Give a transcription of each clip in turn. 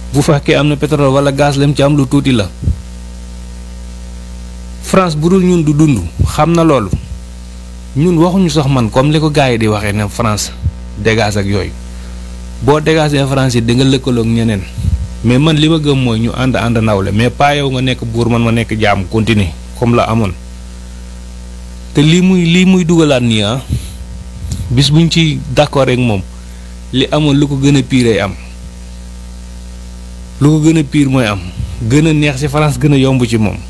bu fekkee am na pétrole wala gaz lem ci am lu tuuti la France bu dul ñun du dund xam na loolu ñun waxuñu sax man comme li ko gars yi di waxee ne France dégage ak yooyu boo dégagee France yi di nga lëkkaloog ñeneen mais man li ma gëm mooy ñu ànd ànd nawle mais pas yow nga nekk buur man ma nekk jaam continuer comme la amoon te lii muy lii muy dugalaat nii ah bis buñ ci d'accord ak moom li amoon lu ko gën a pire am lu ko gën a pire mooy am gën a neex ci France gën a yomb ci moom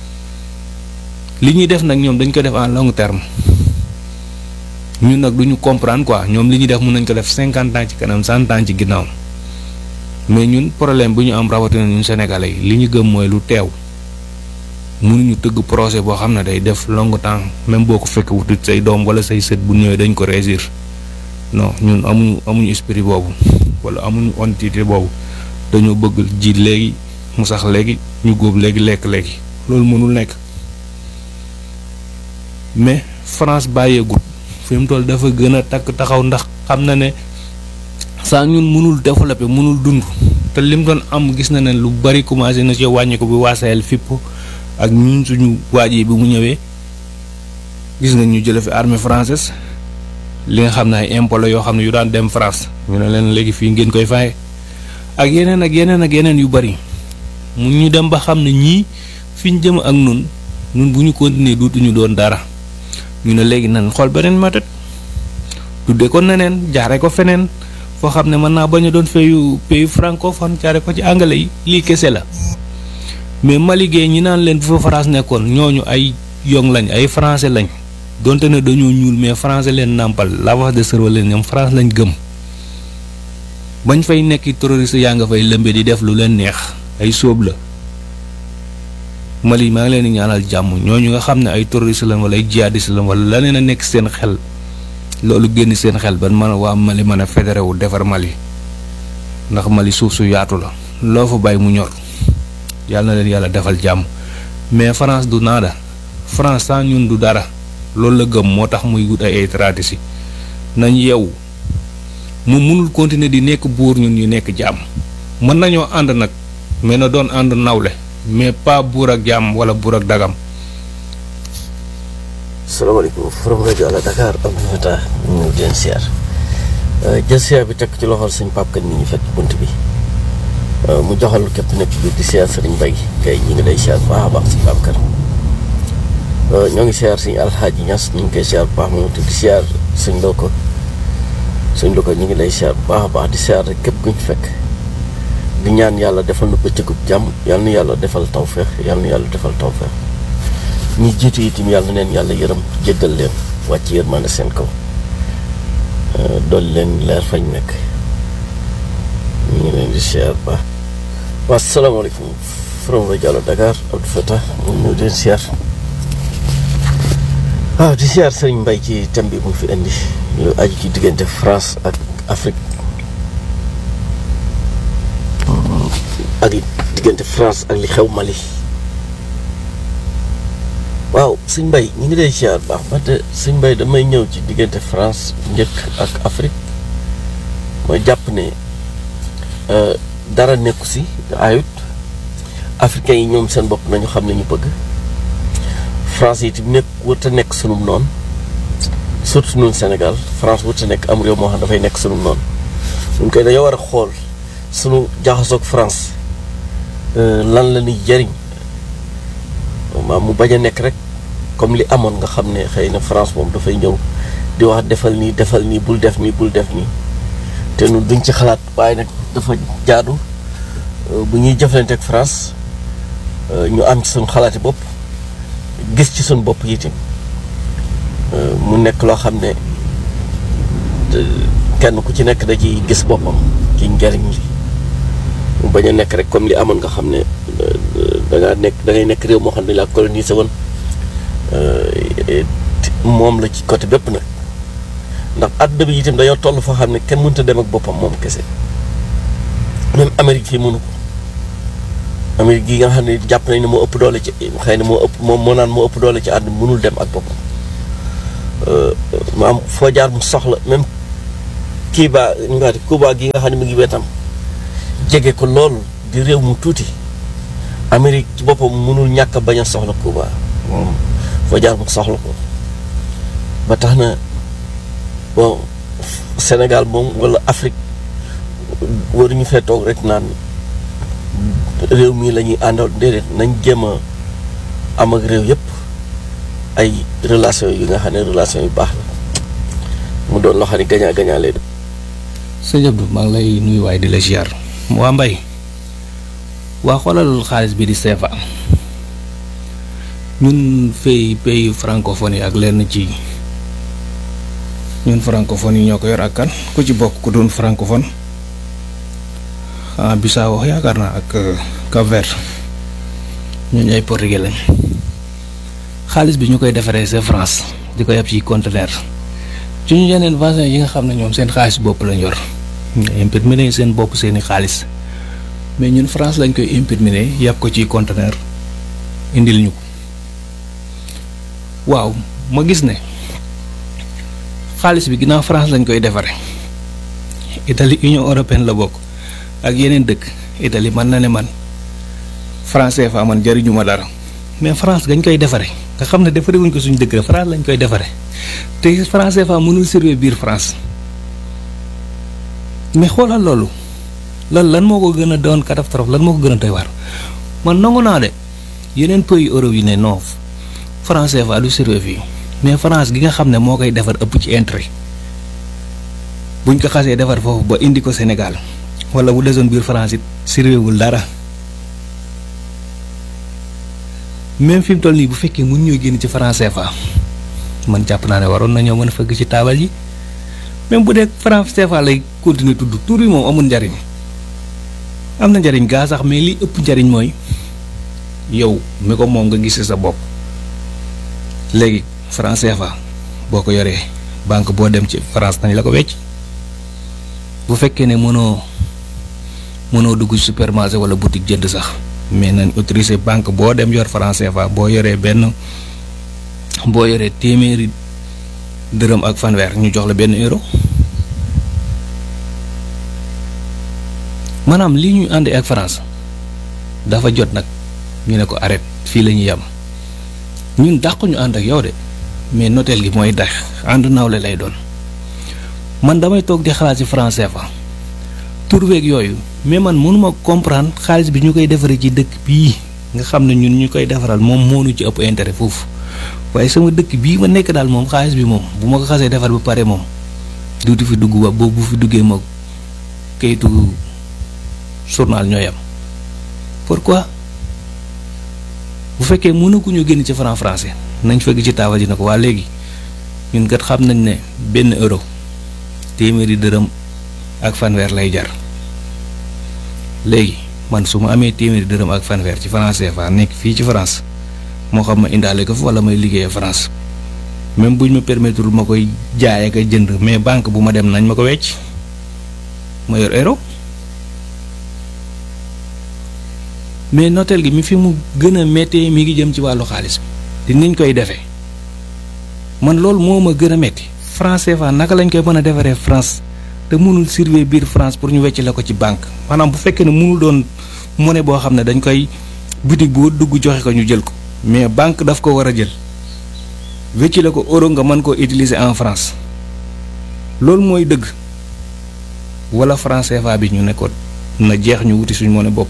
li ñuy def nag ñoom dañ ko def en long terme ñun nag du ñu comprendre quoi ñoom li ñuy def mun nañ ko def cinquante ans ci kanam cent ans ci ginnaaw mais ñun problème bu ñu am rawatina ñun sénégalais yi li ñu gëm mooy lu teew mënuñu tëgg projet boo xam ne day def long temps même boo ko fekk wutut say doom wala say sët bu ñëwee dañ ko réussir non ñun amuñu amuñu esprit boobu wala amuñu entité boobu dañoo bëgg ji léegi mu sax léegi ñu góob léegi lekk léegi loolu mënul nekk mais France bàyyeegut fi mu toll dafa gën a takk taxaw ndax xam na ne saa ñun mënul développer mënul dund te lim doon am gis na ne lu bari commencé na ci wàññi ko bi waa Sahel fipp ak ñun suñu waaj yi bi mu ñëwee gis nga ñu jële fi armée française li nga xam ne ay impôt la yoo xam ne yu daan dem France ñu ne leen léegi fii ngeen koy faye ak yeneen ak yeneen ak yeneen yu bari mu ñu dem ba xam ne ñii fi ñu jëm ak nun nun bu ñu continuer duutuñu doon dara ñu ne léegi nan xool beneen méthode tudde ko neneen jaare ko feneen foo xam ne mën naa bañ a doon pays pays francophone jaare ko ci anglais yi lii kese la mais Mali gee ñi naan leen bu fa France nekkoon ñooñu ay yong lañ ay français lañ donte ne dañoo ñuul mais français leen nàmpal lavage de cerveau leen ñoom France lañ gëm bañ fay nekk terroriste yaa nga fay lëmbe di def lu leen neex ay sóob la Mali maa ngi leen di ñaanal jàmm ñooñu nga xam ne ay terroriste lañ wala ay jihadiste lañ wala leneen a nekk seen xel loolu génn seen xel ban mën a waa Mali mën a fédéré wu defar Mali ndax Mali suuf su yaatu la loo fa bàyyi mu ñor yàlla na leen yàlla defal jàmm mais France du naada France sans ñun du dara loolu la gëm moo tax muy wut ay ay tradition nañ yeewu mu mënul continuer di nekk buur ñun ñu nekk jàmm mën nañoo ànd nag mais na doon ànd nawle mais pas buur ak jàmm wala buur ak dagam. salaamaaleykum forom rajo Ala Dakar am na fa ñu ngi leen siyaar jël siyaar bi teg ci loxol sëñ Pape Kane mi ñu fekk bunt bi mu joxal képp nekk bi di siyaar sëriñ Bay kay ñu ngi lay siyaar bu baax a baax sëñ Pape Kane ñoo ngi siyaar sëñ Alxaaji Ñas ñu ngi koy siyaar bu baax moom te di siyaar sëñ Loko sëñ Loko ñu ngi lay siyaar bu baax a baax di siyaar rek képp ku ñu fekk di ñaan yàlla defal na bëccëgub jàmm yal na yàlla defal tawfeex yal na yàlla defal tawfeex ñi jiitu itam yàlla neen yàlla yërëm jéggal leen wàcc yërmande seen kaw dolli leen leer fañ nekk ñu ngi leen di siyaar baax waa salaamaaleykum from rajo Ala Dakar Abdou Fatah moom ñu leen siyaar waaw di siyaar sëriñ Mbay ci thème bi mu fi indi lu aju ci diggante France ak Afrique ak diggante France ak li xew Mali waaw sëñ Mbay ñu ngi lay siyaar baax wante sëñ Mbay damay ñëw ci diggante France njëkk ak Afrique mooy jàpp ne dara nekku si ayut africains yi ñoom seen bopp nañu xam ne ñu bëgg France yi itam nekk wërta nekk sunum noonu surtout ñun Sénégal France wërta nekk am réew moo xam dafay nekk sunum noonu ñun koy dañoo war a xool sunu jaxasoog France lan la ñuy jëriñ maam mu bañ a nekk rek comme li amoon nga xam ne xëy na France moom dafay ñëw di wax defal nii defal nii bul def nii bul def nii te ñun duñ ci xalaat waaye nag dafa jaadu bu ñuy jëflante ak France ñu am ci suñu xalaati bopp gis ci suñu bopp itam mu nekk loo xam ne kenn ku ci nekk da ciy gis boppam ci njariñ li mu bañ a nekk rek comme li amoon nga xam ne da ngaa nekk da ngay nekk réew moo xam ne la colonisé woon moom la ci côté bépp nag ndax àdduna bi itam dañoo toll foo xam ne kenn mënut a dem ak boppam moom kese même Amérique fii mënu ko Amérique gi nga xam ne jàpp nañ ne moo ëpp doole ci xëy na moo ëpp moom moo naan moo ëpp doole ci àdduna mënul dem ak boppam maam foo jaar mu soxla même kii ba ñu Cuba gi nga xam ne mu ngi wetam jege ko lool di réew mu tuuti Amérique ci boppam mënul ñàkk a bañ a soxla Cuba moom foo jaar mu soxla ko ba tax na bon Sénégal moom wala Afrique waruñu fee toog rek naan réew mii la ñuy àndal déedéet nañ jéem a am ak réew yëpp ay relation yu nga xam ne relation yu baax la mu doon loo xam ne gañaa gañaa lay doon. sëñ Abdou maa ngi lay nuyu waaye di la ziar waa mbay waa xoolal xaalis bi di CFA ñun fay pays francophone yi ak lenn ci ñun francophone yi ñoo ko yor ak kan ku ci bokk ku doon francophone ah Bissau wax yaakaar naa ak Cap-Vert ñooñu ay portugais lañ xaalis bi ñu koy defaree c'est France di ko yab ci conteneur ci ñu yeneen voisins yi nga xam ne ñoom seen xaalis bopp lañ yor ñu imprimer seen bopp seeni xaalis mais ñun France lañ koy imprimer yàpp ko ci conteneur indil ñu ko waaw ma gis ne xaalis bi ginnaaw France lañ koy defaree Italie Union européenne la bokk ak yeneen dëkk Italie man na ne man France fa man jariñu ma dara mais France gañ koy defaree nga xam ne defaree wuñ ko suñu dëkk la France lañ koy defaree te France fa mënul servir biir France mais xoolal loolu lan lan moo ko gën a doon catastrophe lan moo ko gën a doy waar man nangu naa de yeneen pays Europe yi ne non France fa du servir fii mais France gi nga xam ne moo koy defar ëpp ci intérêt buñ ko xasee defar foofu ba indi ko Sénégal wala bu desoon biir France it serviwul dara même fi mu toll nii bu fekkee mun ñoo génn ci franc CFA man jàpp naa ne waroon nañoo mën a fëgg ci taabal yi même bu dee franc CFA lay continuer tudd tur yi moom amul njariñ am na njariñ gaa sax mais li ëpp njariñ mooy yow mi ko moom nga gis sa bopp léegi franc CFA boo ko yoree banque boo dem ci France nañ la ko wecc bu fekkee ne mënoo mënoo dugg ci supermarché wala boutique jënd sax mais nañ autorisé banque boo dem yor franc CFA boo yoree benn boo yoree téeméeri dërëm ak fanweer ñu jox la benn euro maanaam lii ñuy àndee ak France dafa jot nag ñu ne ko arrête fii la ñuy yem ñun dàqu ñu ànd ak yow de mais noteel gi mooy dax ànd nawle lay doon man damay toog di xalaat ci franc CFA tur beeg yooyu mais man mënuma comprendre xaalis bi ñu koy defaree ci dëkk bii nga xam ne ñun ñu koy defaral moom moo ñu ci ëpp intérêt foofu waaye sama dëkk bii ma nekk daal moom xaalis bi moom bu ma ko xasee defar ba pare moom duuti fi dugg ba boobu bu fi duggee ma kayitu journal ñooy am pourquoi bu fekkee mënaguñu génn ci franc français nañ fekk ci taabal ji na ko waa léegi ñun kat xam nañ ne benn euro téeméeri dërëm ak fanweer lay jar léegi man su ma amee téeméeri dërëm ak fanweer ci franc CFA nekk fii ci France moo xam ma indaale ko fi wala may liggéeyee France même buñ ma permettre ma koy jaay ak a jënd mais banque bu ma dem nañ ma ko wecc ma yor euro mais notel gi mi fi mu gën a méttee mi ngi jëm ci wàllu xaalis bi te niñ koy defee man loolu moo ma gën a métti franc CFA naka lañ koy mën a defaree France te mënul servir biir France pour ñu wecc la ko ci banque maanaam bu fekkee ne mënul doon monnaie boo xam ne dañ koy boutique boo dugg joxe ko ñu jël ko mais banque daf ko war a jël wecc la ko euro nga mën koo utiliser en France loolu mooy dëgg wala franc CFA bi ñu ne ko na jeex ñu wuti suñ monnaie bopp.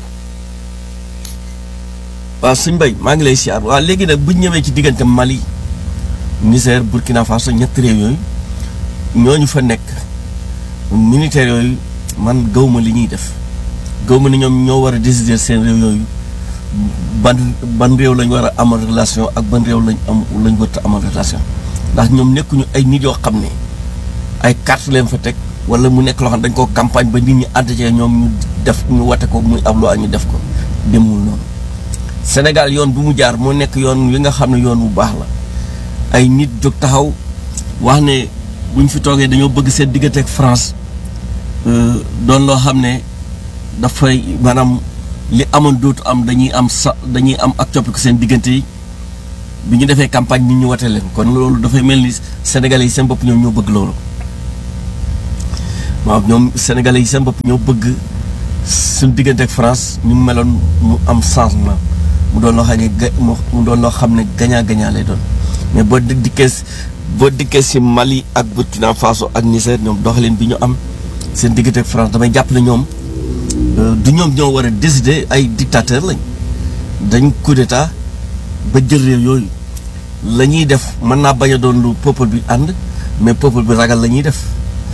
waaw suñ mbay maa ngi lay siyaar waaw léegi nag bu ñu ñëwee ci diggante Mali Niger Burkina Faso ñetti réew yooyu ñooñu fa nekk militaires yooyu man gawma li ñuy def gawma ni ñoom ñoo war a décider seen réew yooyu ban ban réew lañ war a amal relation ak ban réew lañ am lañ war a amal relation ndax ñoom nekkuñu ay nit yoo xam ne ay carte leen fa teg wala mu nekk loo xam ne dañ koo campagne ba nit ñi ànd ci ñoom ñu def ñu wate ko muy ab loi ñu def ko demul noonu Sénégal yoon bu mu jaar moo nekk yoon wi nga xam ne yoon bu baax la ay nit jóg taxaw wax ne buñ fi toogee dañoo bëgg seen diggante ak France doon loo xam ne dafay maanaam li amoon dootu am dañuy am sa dañuy am ak coppiku seen diggante yi bi ñu defee campagne nit ñu wate leen kon loolu dafay mel ni sénégalais yi seen bopp ñoom ñoo bëgg loolu waaw ñoom sénégalais yi seen bopp ñoo bëgg suñ diggante ak France ni mu meloon mu am changement mu doon loo xam ne ga mu doon loo xam ne gagnant gagnant lay doon mais boo dikkee boo dikkee si Mali ak Burkina Faso ak Niger ñoom doxalin bi ñu am seen diggante ak France damay jàpp ne ñoom du ñoom ñoo war a décider ay dictateur lañ dañ coup d'état ba jël réew yooyu la ñuy def mën naa bañ a doon lu peuple bi ànd mais peuple bi ragal la ñuy def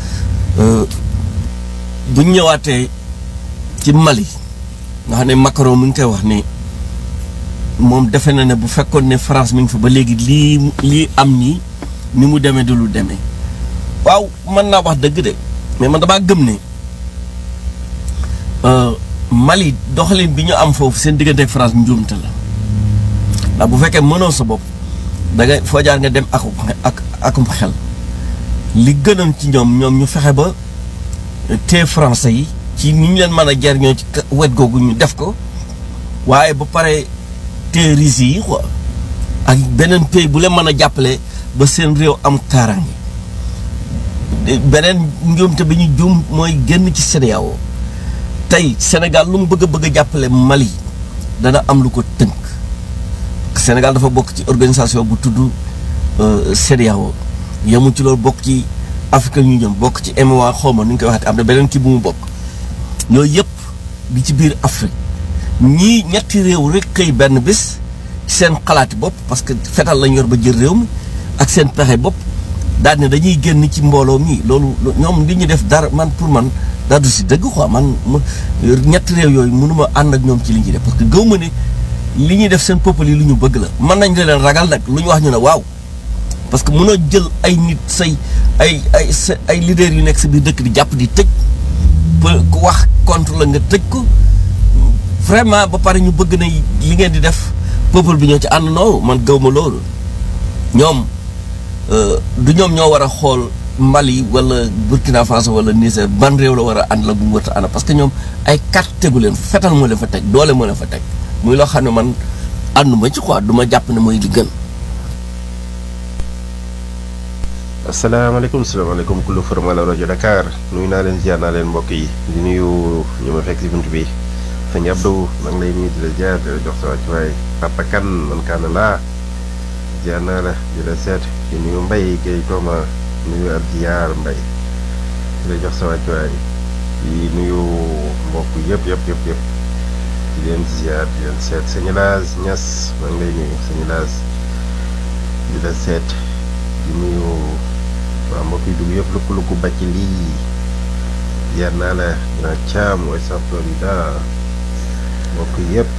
bu ñu ñëwaatee ci Mali nga xam ne Macron mi ngi koy wax ne moom defe na ne bu fekkoon ne France mi ngi fa ba léegi lii lii am nii ni mu demee du lu demee waaw mën naa wax dëgg de mais man damaa gëm ne Mali doxalin bi ñu am foofu seen diggante ak France njuumte la ndax bu fekkee mënoo sa bopp da ngay foo jaar nga dem ak ak akum xel li gënoon ci ñoom ñoom ñu fexe ba te français yi ci ni ñu leen mën a jariñoo ci wet googu ñu def ko waaye ba pare te Russes yi quoi ak beneen pays bu leen mën a jàppale ba seen réew am kaaraange beneen njuumte bi ñu juum mooy génn ci CEDEAO tey Sénégal lu mu bëgg a bëgg a jàppale Mali dana am lu ko tënk Sénégal dafa bokk ci organisation bu tudd CEDEAO yemul ci loolu bokk ci Afrique ñu jëm bokk ci MOA xawma nu ñu koy waxee am na beneen kii bu mu bokk yooyu yëpp di ci biir Afrique ñii ñetti réew rek xëy benn bés seen xalaati bopp parce que fetal lañ yor ba jël réew mi ak seen pexe bopp daal ne dañuy génn ci mbooloo mi loolu ñoom li ñu def dara man pour man daa du si dëgg quoi man ñetti réew yooyu mënuma ànd ak ñoom ci li ñuy def parce que gëw ma ne li ñuy def seen peuple yi lu ñu bëgg la mën nañ leen ragal nag lu ñu wax ñu ne waaw parce que mënoo jël ay nit say ay ay sa ay leaders yu nekk sa biir dëkk di jàpp di tëj ku wax contre la nga tëj ko vraiment ba pare ñu bëgg na li ngeen di def peuple bi ñoo ci ànd noo man gaw ma loolu ñoom du ñoom ñoo war a xool Mali wala Burkina Faso wala Niger ban réew la war a ànd la bu mu war a ànd parce que ñoom ay carte tegu leen fetal moo leen fa teg doole moo leen fa teg muy loo xam ne man ànduma ci quoi du ma jàpp ne mooy li gën. asalaamaaleykum salaamaaleykum kullu formal rajo Dakar nuyu naa leen ziar naa leen mbokk yi di nuyu ñu ma fekk si bunt bi sëñ Abdou maa ngi lay nuyu di la ziar di la jox sa wàccuwaay Papa Kan man kaana laa ziar naa la di la seet di nuyu Mbay Gay Tooma nuyu ab ziar Mbay di la jox sa wàccuwaay di nuyu mbokk yëpp yëpp yëpp yëpp di leen ziar di leen seet sëñ Laas Ñas maa ngi lay nuyu sëñ Laas di la seet di nuyu waa mbokk yi dugg yëpp lukku lukku bàcc lii yar naa la dina caam mooy sa Florida mbokk yëpp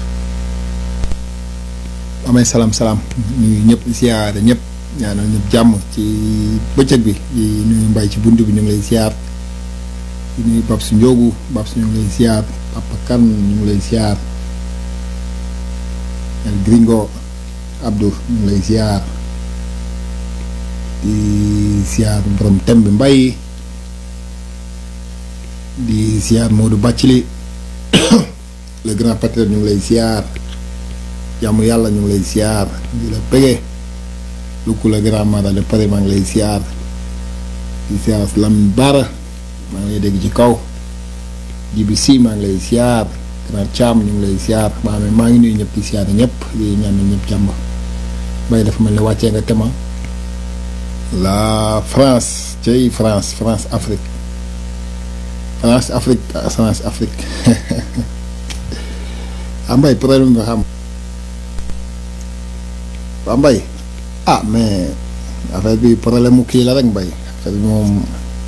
amay salaam salaam nuyu ñëpp siyaare ñëpp ñaanal ñëpp jàmm ci bëccëg bi di nuyu mbay ci bunt bi ñu ngi lay siyaar di nuyu bab su njóogu bab su ñu ngi lay siyaar papa kan ñu ngi lay siyaar el gringo abdou ñu ngi lay siyaar di siyaar borom tem bi mbay di siyaar Modou Bàccili le grand patriote ñu ngi lay siyaar jàmm yàlla ñu ngi lay siyaar di la pege lukku le grand mara de Paris maa ngi lay siyaar di siyaar Lam Bara maa ngi lay dégg ci kaw jibi si maa ngi lay siyaar grand Thiam ñu ngi lay siyaar maa maa ngi nuyu ñëpp di siyaar ñëpp di ñaanal ñëpp jàmm bay dafa mel ne wàccee nga tema la France cey France France Afrique France Afrique France Afrique ambay problème nga xam waa mbay ah mais affaire bi problème mu kii la rek mbay affaire bi moom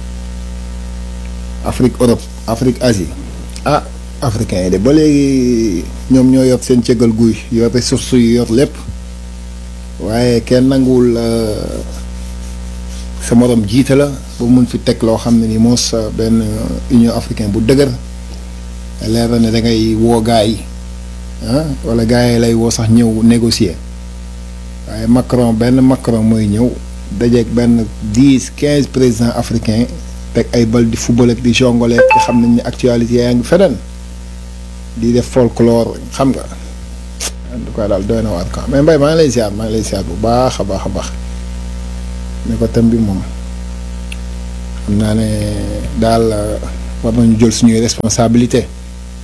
Afrique Europe Afrique Asie ah africain yi de ba léegi ñoom ñoo yor seen cëggal guy yor ressources yi yor lépp waaye kenn nanguwul sa morom jiite la ba mun fi teg loo xam ne ni moos benn union africaine bu dëgër leer na ne da ngay woo gaa yi ah wala gaa yi lay woo sax ñëw négocier waaye Macron benn Macron mooy ñëw dajeeg benn dix quinze présidents africains teg ay bal di football ak di jongole te xam nañ ne actualité yaa ngi feneen di def folklore xam nga en tout cas daal doy na waar quoi mais mbay maa ngi lay ziar maa ngi lay ziar bu baax a baax a baax ne ko thème bi moom xam naa ne daal war nañu jël suñuy responsabilité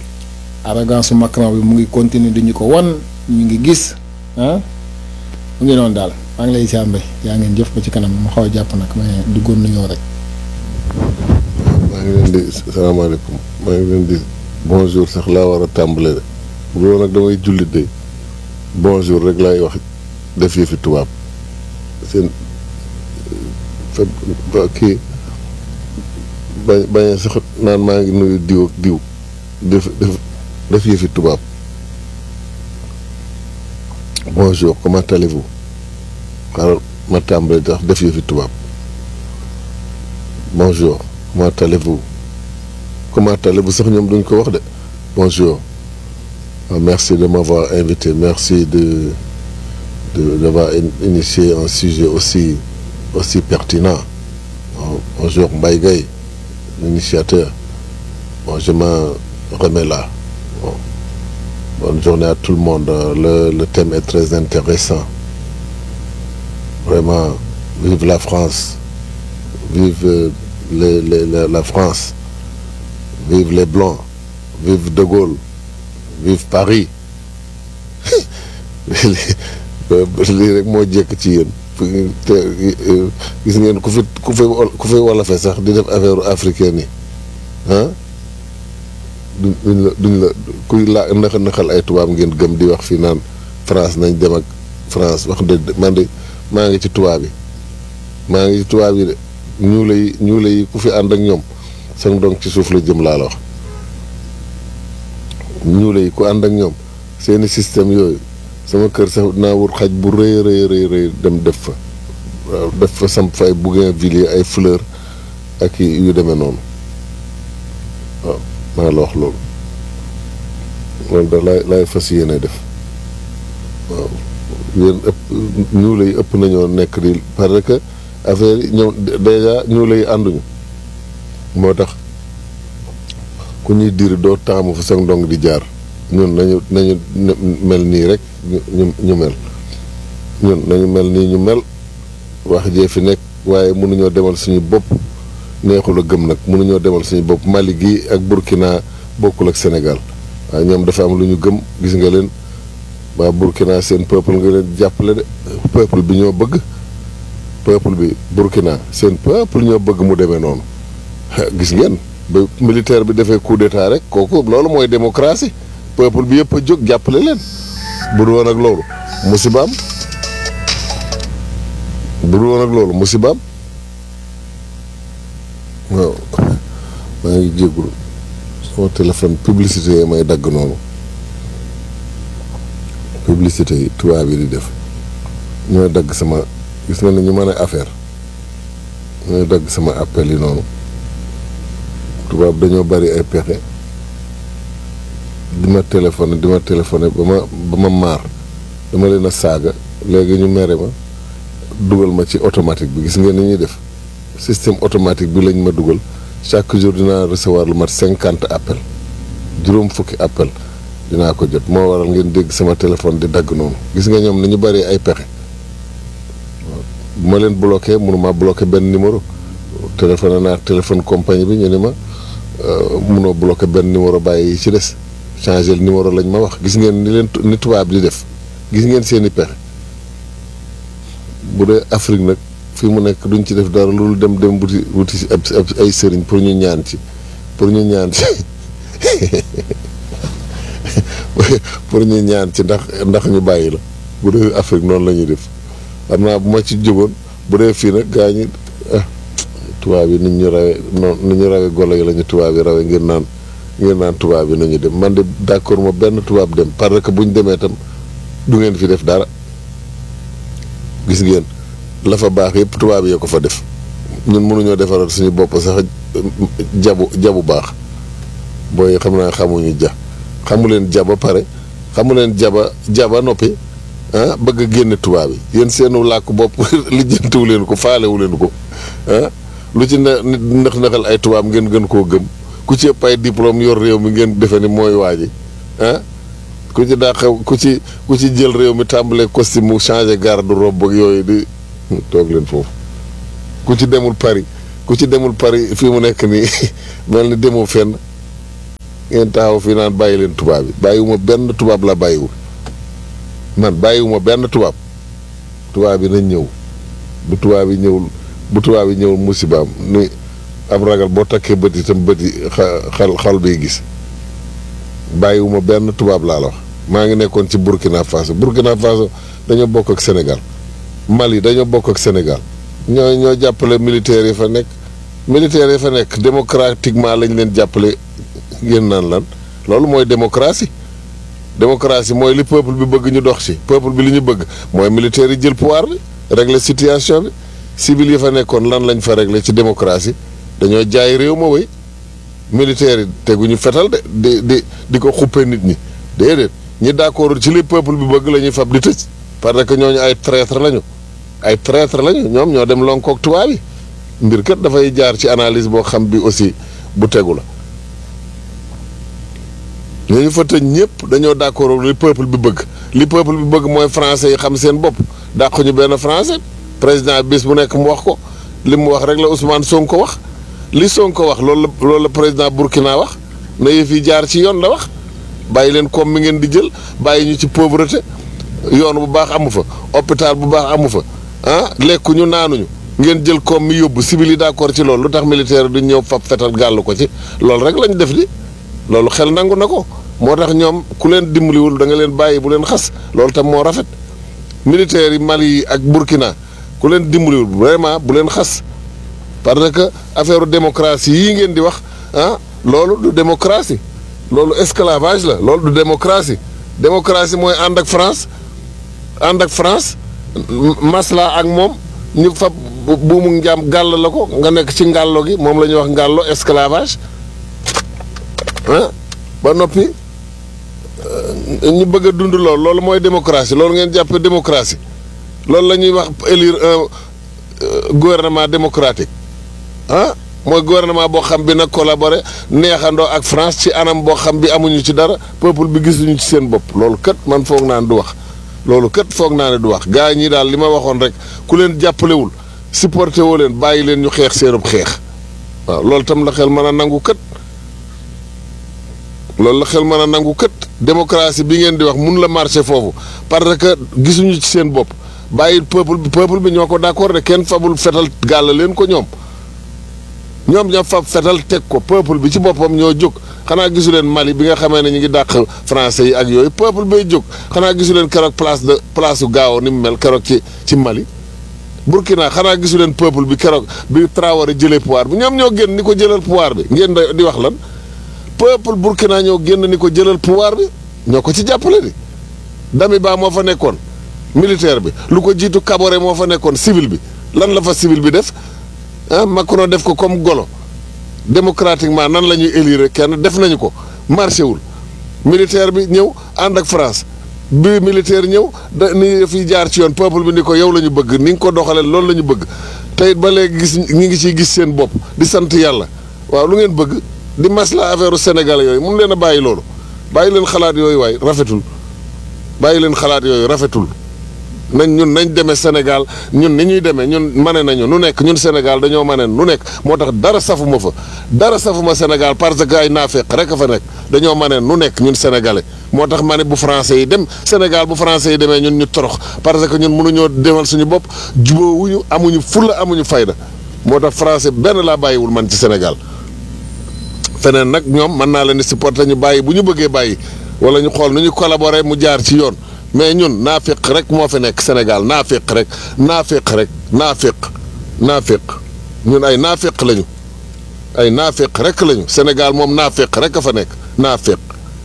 arrogance su Macron bi mu ngi continuer di ñu ko wan ñu ngi gis ah mu ngi noonu daal maa ngi lay siyaar mbay yaa ngeen jëf ko ci kanam ma xaw a jàpp nag mais duggoon nañoo rek. maa ngi leen di salaamaaleykum maa ngi leen di bonjour sax laa war a tàmbale de bu loolu nag damay jullit de bonjour rek laay wax def yëfi tubaab seen fa ba kii bañ bañ sax naan maa ngi nuyu diw ak diw def def def yëfi tubaab bonjour comment allez-vous xaaral ma tàmbale tax def yëfi tubaab bonjour comment allez-vous comment allez-vous sax ñoom duñ ko wax de bonjour Ah, merci de m'avoir invité merci de de d'avoir in- initié un sujet aussi aussi pertinent Bon, bonjour Mbaye Gueye l'initiateur bon je m'en remets là bon. bonne journée à tout le monde Euh, le le thème est très intéressant vraiment vive la France vive euh, les, les, la, la France vive les Blancs vive De Gaulle vive Paris lii rek moo jekk ci yéen te gis ngeen ku fi ku fi ku fi wolofe sax di def affaire africaine yi ah duñ duñ la duñ la kuy laa naxa naxal ay tubaab ngeen gëm di wax fii naan France nañ dem ak France wax dëgg man de maa ngi ci tubaab yi maa ngi ci tubaab yi de ñuule yi ñuule yi ku fi ànd ak ñoom seen donc ci suuf la jëm laa la wax ñuule yi ku ànd ak ñoom seeni système yooyu sama kër sax naa wut xaj bu rëy rëy rëy rëy dem def fa waaw def fa samp fa ay bougainvilliers ay fleurs ak i yu demee noonu waaw maa la wax loolu loolu da laay laay fas yéene def waaw yéen ëpp ñuule yi ëpp nañoo nekk di parce que affaire yi ñoom déjà ñuule yi ànduñu moo tax ku ñuy diir doo taamu fa sax ndong di jaar ñun nañu nañu mel nii rek ñu ñu mel ñun nañu mel nii ñu mel wax jee fi nekk waaye mënuñoo demal suñu bopp neexul a gëm nag mënuñoo demal suñu bopp Mali gi ak Burkina bokkul ak Sénégal waaye ñoom dafa am lu ñu gëm gis nga leen waa Burkina seen peuple nga leen jàppale de peuple bi ñoo bëgg peuple bi Burkina seen peuple ñoo bëgg mu demee noonu gis ngeen ba militaire bi defee coup d'état rek kooku loolu mooy démocratie peuple bi yëpp a jóg jàppale leen bu dul woon ak loolu musibaam bu dul woon ak loolu musibaam waaw maa ngi jéggul sama téléphone publicité yi may dagg noonu publicité yi tubaab yi di def ñooy dagg sama gis nga ne ñu mën a affaire ñooy dagg sama appel yi noonu tubaab dañoo bari ay pexe di ma téléphoné di ma téléphoné ba ma ba ma maar dama leen a saaga léegi ñu mere ma dugal ma ci automatique bi gis ngeen ni ñuy def système automatique bi lañ ma dugal chaque jour dinaa recevoir lu mat cinquante appel juróom fukki appel dinaa ko jot moo waral ngeen dégg sama téléphone di dagg noonu gis nga ñoom ni ñu bari ay pexe bu ma leen bloqué mënuma bloqué benn numéro téléphoné naa téléphone compagnie bi ñu ne ma munoo bloqué benn numéro bàyyi yi ci des changé le numéro lañ ma wax gis ngeen ni leen ni tubaab di def gis ngeen seeni pexe bu dee Afrique nag fii mu nekk duñ ci def dara loolu dem dem wuti wuti ab ay sëriñ pour ñu ñaan ci pour ñu ñaan ci pour ñu ñaan ci ndax ndax ñu bàyyi la bu dee Afrique noonu la ñuy def xam naa bu ma ci jógoon bu dee fii nag gaa ñi ah tubaab yi nit ñu rawe noonu nit ñu rawe golo yi la ñu tubaab yi rawe ngir naan ngir naan tubaab yi nañu dem man de d'accord ma benn tubaab dem parce que bu ñu demee tam du ngeen fi def dara gis ngeen la fa baax yëpp tubaab yee ko fa def ñun mënuñoo defaral suñu bopp sax jabu jabu baax booy xam naa xamuñu ja xamu leen ja ba pare xamu leen jaba jaba noppi ah bëgg a génne tubaab yi yéen seenu làkk bopp lijjantiwu leen ko faalewu leen ko ah lu ci ne nit ndax ndaxal ay tubaab ngeen gën koo gëm ku ci ëpp ay diplôme yor réew mi ngeen defe ni mooy waa ji ah ku ci daa xew ku ci ku ci jël réew mi tàmbalee costume mu changé garde robe ak yooyu di toog leen foofu ku ci demul Paris ku ci demul Paris fii mu nekk nii mel ni demoo fenn ngeen taxaw fii naan bàyyi leen tubaab yi bàyyiwuma benn tubaab la bàyyiwul man bàyyiwuma benn tubaab tubaab yi nañ ñëw bu tubaab yi ñëwul bu tubaab yi ñëwul musibaam ni ab ragal boo takkee bët itam bët yi xal xal biy gis bàyyiwuma benn tubaab laa la wax maa ngi nekkoon ci Burkina Faso Burkina Faso dañoo bokk ak Sénégal Mali dañoo bokk ak Sénégal ñoo ñoo jàppale militaires yi fa nekk militaires yi fa nekk démocratiquement lañ leen jàppale ngeen naan lan loolu mooy démocratie démocratie mooy li peuple bi bëgg ñu dox ci peuple bi li ñu bëgg mooy militaires yi jël pouvoir bi régler situation bi civil yi fa nekkoon lan lañ fa régler ci démocratie dañoo jaay réew ma wéy militaires yi teguñu fetal de di di di ko xuppe nit ñi déedéet ñi d'accord ci li peuple bi bëgg la ñuy fab di tëj parce que ñooñu ay traître lañu ay traître lañu ñoom ñoo dem lonkook tubaab yi mbir kat dafay jaar ci analyse boo xam bi aussi bu tegu la ñooñu fa tëj ñëpp dañoo d'accord li peuple bi bëgg li peuple bi bëgg mooy français yi xam seen bopp dàquñu benn français président bis bu nekk mu wax ko li mu wax rek la Ousmane Sonko wax li Sonko wax loolu la loolu la président Burkina wax na yëf yi jaar ci yoon la wax bàyyi leen koom mi ngeen di jël bàyyi ñu ci pauvreté yoon bu baax amu fa hôpital bu baax amu fa ah lekkuñu naanuñu ngeen jël koom mi yóbbu civil yi d'accord ci loolu lu tax militaire duñ ñëw fab fetal gàll ko ci loolu rek lañ def di loolu xel nangu na ko moo tax ñoom ku leen dimbaliwul da nga leen bàyyi bu leen xas loolu tam moo rafet militaires yi Mali yi ak Burkina ku leen dimbaliwul vraiment bu leen xas parce que affaire démocratie yii ngeen di wax ah loolu du démocratie loolu esclavage la loolu du démocratie démocratie mooy ànd ak France ànd ak France masla ak moom ñu fab buumu njaam gàll la ko nga nekk ci ngàllo gi moom la ñuy wax ngàllo esclavage ah ba noppi ñu bëgg a dund loolu loolu mooy démocratie loolu ngeen jàppe démocratie loolu la ñuy wax élire un gouvernement démocratique ah mooy gouvernement boo xam bi nag collaboré neexandoo ak France ci anam boo xam bi amuñu ci dara peuple bi gisuñu ci seen bopp loolu kat man foog naa ne du wax loolu kat foog naa ne du wax gars yi ñii daal li ma waxoon rek ku leen jàppalewul supporté woo leen bàyyi leen ñu xeex seenub xeex waaw loolu tam la xel mën a nangu kat loolu la xel mën a nangu kët démocratie bi ngeen di wax mun la marché foofu parce que gisuñu ci seen bopp bàyyi peuple bi peuple bi ñoo ko d'accord de kenn fabul fetal gàll leen ko ñoom ñoom ñoo fab fetal teg ko peuple bi ci boppam ñoo jóg xanaa gisu leen Mali bi nga xamee ne ñu ngi dàq français yi ak yooyu peuple bay jóg xanaa gisu leen keroog place de place u gaaw ni mu mel keroog ci ci Mali Burkina xanaa gisu leen peuple bi keroog bi Traoré jëlee pouvoir bi ñoom ñoo génn ni ko jëlal pouvoir bi ngeen di wax lan peuple burkina ñoo génn ni ko jëlal pouvoir bi ñoo ko ci jàppale di dami baa moo fa nekkoon militaire bi lu ko jiitu Kaboré moo fa nekkoon civil bi lan la fa civil bi def ah Macron def ko comme golo démocratiquement nan la ñuy élire kenn def nañu ko marché wul militaire bi ñëw ànd ak France bi militaire ñëw da ni fi jaar ci yoon peuple bi ni ko yow la ñu bëgg ni nga ko doxalee loolu la ñu bëgg te it ba léegi gis ñi ngi ciy gis seen bopp di sant yàlla waaw lu ngeen bëgg di masla affaire Sénégal yooyu mun leen a bàyyi loolu bàyyi leen xalaat yooyu waay rafetul bàyyi leen xalaat yooyu rafetul nañ ñun nañ demee Sénégal ñun ni ñuy demee ñun mane nañu nu nekk ñun Sénégal dañoo mane nu nekk moo tax dara safuma fa dara safuma Sénégal parce que ay naafeq rek a fa nekk dañoo mane nu nekk ñun sénégalais moo tax ma ne bu français yi dem Sénégal bu français yi demee ñun ñu torox parce que ñun mënuñoo demal suñu bopp jubóowuñu amuñu fulla amuñu fayda moo tax français benn laa bàyyiwul man ci Sénégal feneen nag ñoom mën naa leen di supporter ñu bàyyi bu ñu bëggee bàyyi wala ñu xool nu ñu collaborer mu jaar ci yoon mais ñun naafiq rek moo fi nekk Sénégal naafiq rek naafiq rek naafiq naafiq ñun ay naafiq lañu ay naafiq rek lañu Sénégal moom naafiq rek a fa nekk naafiq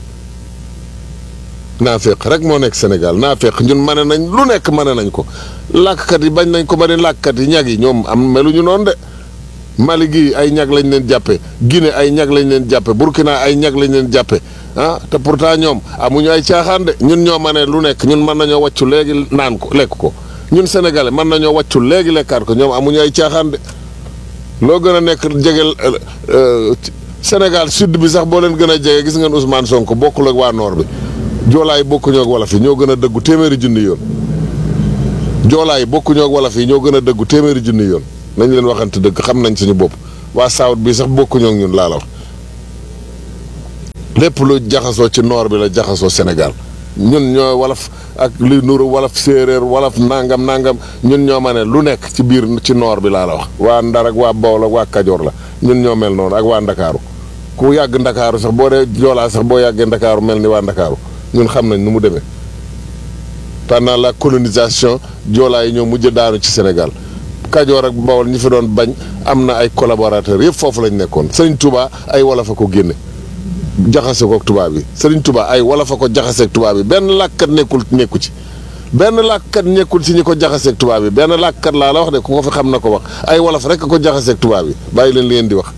naafiq rek moo nekk Sénégal naafiq ñun mane nañ lu nekk mane nañ ko làkkat yi bañ nañ ko ba ni làkkat yi ñag yi ñoom am meluñu noonu de Mali gi ay ñag lañ leen jàppe Guinée ay ñag lañ leen jàppe Burkina ay ñag lañ leen jàppe ah te pourtant ñoom amuñu ay caaxaan de ñun ñoo mane lu nekk ñun mën nañoo wàccu léegi naan ko lekk ko ñun sénégalais mën nañoo wàccu léegi lekkaat ko ñoom amuñu ay caaxaan de loo gën a nekk jegel Sénégal sud bi sax boo leen gën a jege gis ngeen Ousmane Sonko bokkul ak waa nord bi joolaay bokkuñoo ak wolof yi ñoo gën a dëggu téeméeri junni yoon joolaay bokkuñoo ak wolof yi ñoo gën a dëggu téeméeri junni yoon nañ leen waxante dëgg xam nañ suñu bopp waa saawut bi sax bokkuñoo ak ñun laa la wax lépp lu jaxasoo ci noor bi la jaxasoo Sénégal ñun ñoo walaf ak li nuru walaf séeréer walaf nangam nangam ñun ñoo ma ne lu nekk ci biir ci noor bi laa la wax waa Ndar ak waa Bawol ak waa Kajoor la ñun ñoo mel noonu ak waa Ndakaaru ku yàgg Ndakaaru sax boo dee joolaa sax boo yàggee Ndakaaru mel ni waa Ndakaaru ñun xam nañ nu mu demee pendant la colonisation joolaa yi ñoo mujj daanu ci Sénégal Kajoor ak Bawol ñi fi doon bañ am na ay collaborateurs yëpp foofu lañ nekkoon Sëriñ Touba ay wolof a ko génne jaxase ko ak tubaab yi Sëriñ Touba ay wolof a ko jaxase ak tubaab yi benn làkkat nekkul nekku ci benn làkkat nekkul ci ñi ko jaxase ak tubaab yi benn làkkat laa la wax de ku ko fi xam na ko wax ay wolof rek a ko jaxase ak tubaab yi bàyyi leen li ngeen di wax.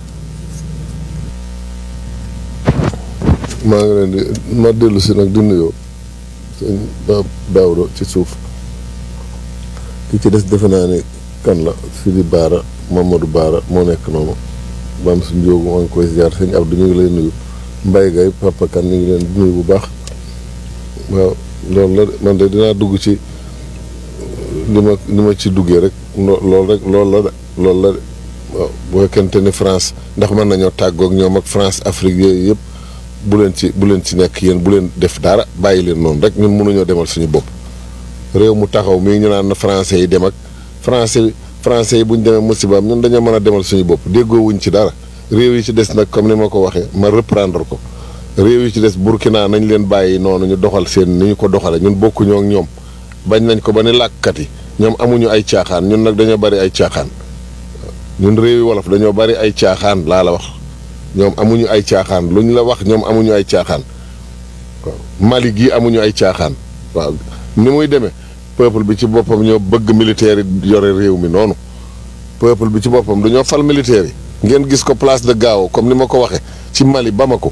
maa ngi leen di ma dellu si nag di nuyoo sëñ Daawuda ci suuf ki ci des defe naa ne kan la Sidi Baara Mamadou Baara moo nekk noonu maam suñ njóogu maa ngi koy ziar sëñ Abdou ñu ngi lay nuyu Mbaye Gaye Papa Kan ñu ngi leen di nuyu bu baax waaw loolu la man de dinaa dugg ci li ma li ma ci duggee rek loolu rek loolu la de loolu la de waaw bu fekkente ni France ndax mën nañoo tàggoog ñoom ak France Afrique yooyu yëpp bu leen ci bu leen ci nekk yéen bu leen def dara bàyyi leen noonu rek ñun mënuñoo demal suñu bopp réew mu taxaw mii ñu naan na français yi dem ak français français yi bu ñu demee musibaam ñun dañoo mën a demal suñu bopp déggoo wuñ ci dara réew yi ci des nag comme ni ma ko waxee ma reprendre ko réew yi ci des Burkina nañ leen bàyyi noonu ñu doxal seen ni ñu ko doxale ñun bokkuñoo ak ñoom bañ nañ ko ba ni làkkat yi ñoom amuñu ay caaxaan ñun nag dañoo bari ay caaxaan ñun réew yi wolof dañoo bari ay caaxaan laa la wax ñoom amuñu ay caaxaan lu ñu la wax ñoom amuñu ay caaxaan waaw Mali gii amuñu ay caaxaan waaw ni muy demee peuple bi ci boppam ñoo bëgg militaire yi yore réew mi noonu peuple bi ci boppam dañoo fal militaire yi ngeen gis ko place de Gao comme ni ma ko waxee ci Mali Bamako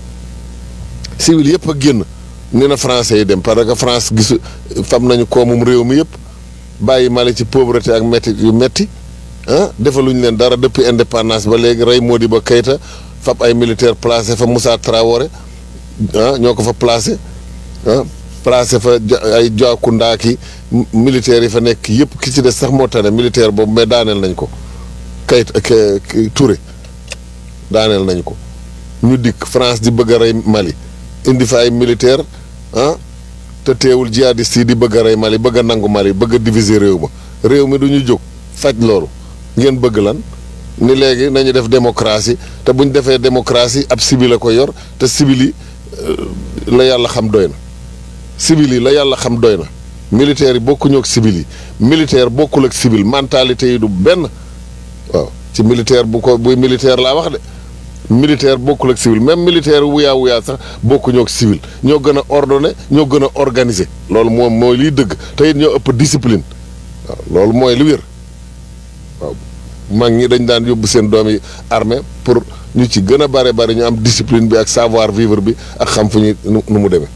civil yëpp a génn ni na français yi dem parce que France gisu fam nañu koomum réew mi yëpp bàyyi Mali ci pauvreté ak metti yu metti ah defaluñu leen dara depuis indépendance ba léegi rey Modibo Keïta fab ay militaire placé fa Moussa Traoré ah ñoo ko fa placé ah placé fa ay Joakunda ki militaires yi fa nekk yëpp ki ci des sax moo tane militaire boobu mais daaneel nañ ko Keïta Touré daaneel nañ ko ñu dikk France di bëgg a rey Mali indi fa ay militaire ah te teewul jihadiste yi di bëgg a rey Mali bëgg a nangu Mali bëgg a diviser réew ma réew mi du ñu jóg faj loolu ngeen bëgg lan ni léegi nañu def démocratie te bu ñu defee démocratie ab civil a ko yor te civil yi la yàlla xam doy na civil yi la yàlla xam doy na militaire yi bokkuñu ak civil yi militaire bokkul ak civil mentalité yi du benn waaw ci militaire bu ko buy militaire laa wax de militaire bokkul ak civil même militaire wuyaa wuyaa sax bokkuñoo ak civil ñoo gën a ordonné ñoo gën a organisé loolu moom mooy liy dëgg te it ñoo ëpp discipline waaw loolu mooy li wér waaw mag ñi dañ daan yóbbu seen doom yi armée pour ñu ci gën a bare bari ñu am discipline bi ak savoir vivre bi ak xam fu ñuy nu mu demee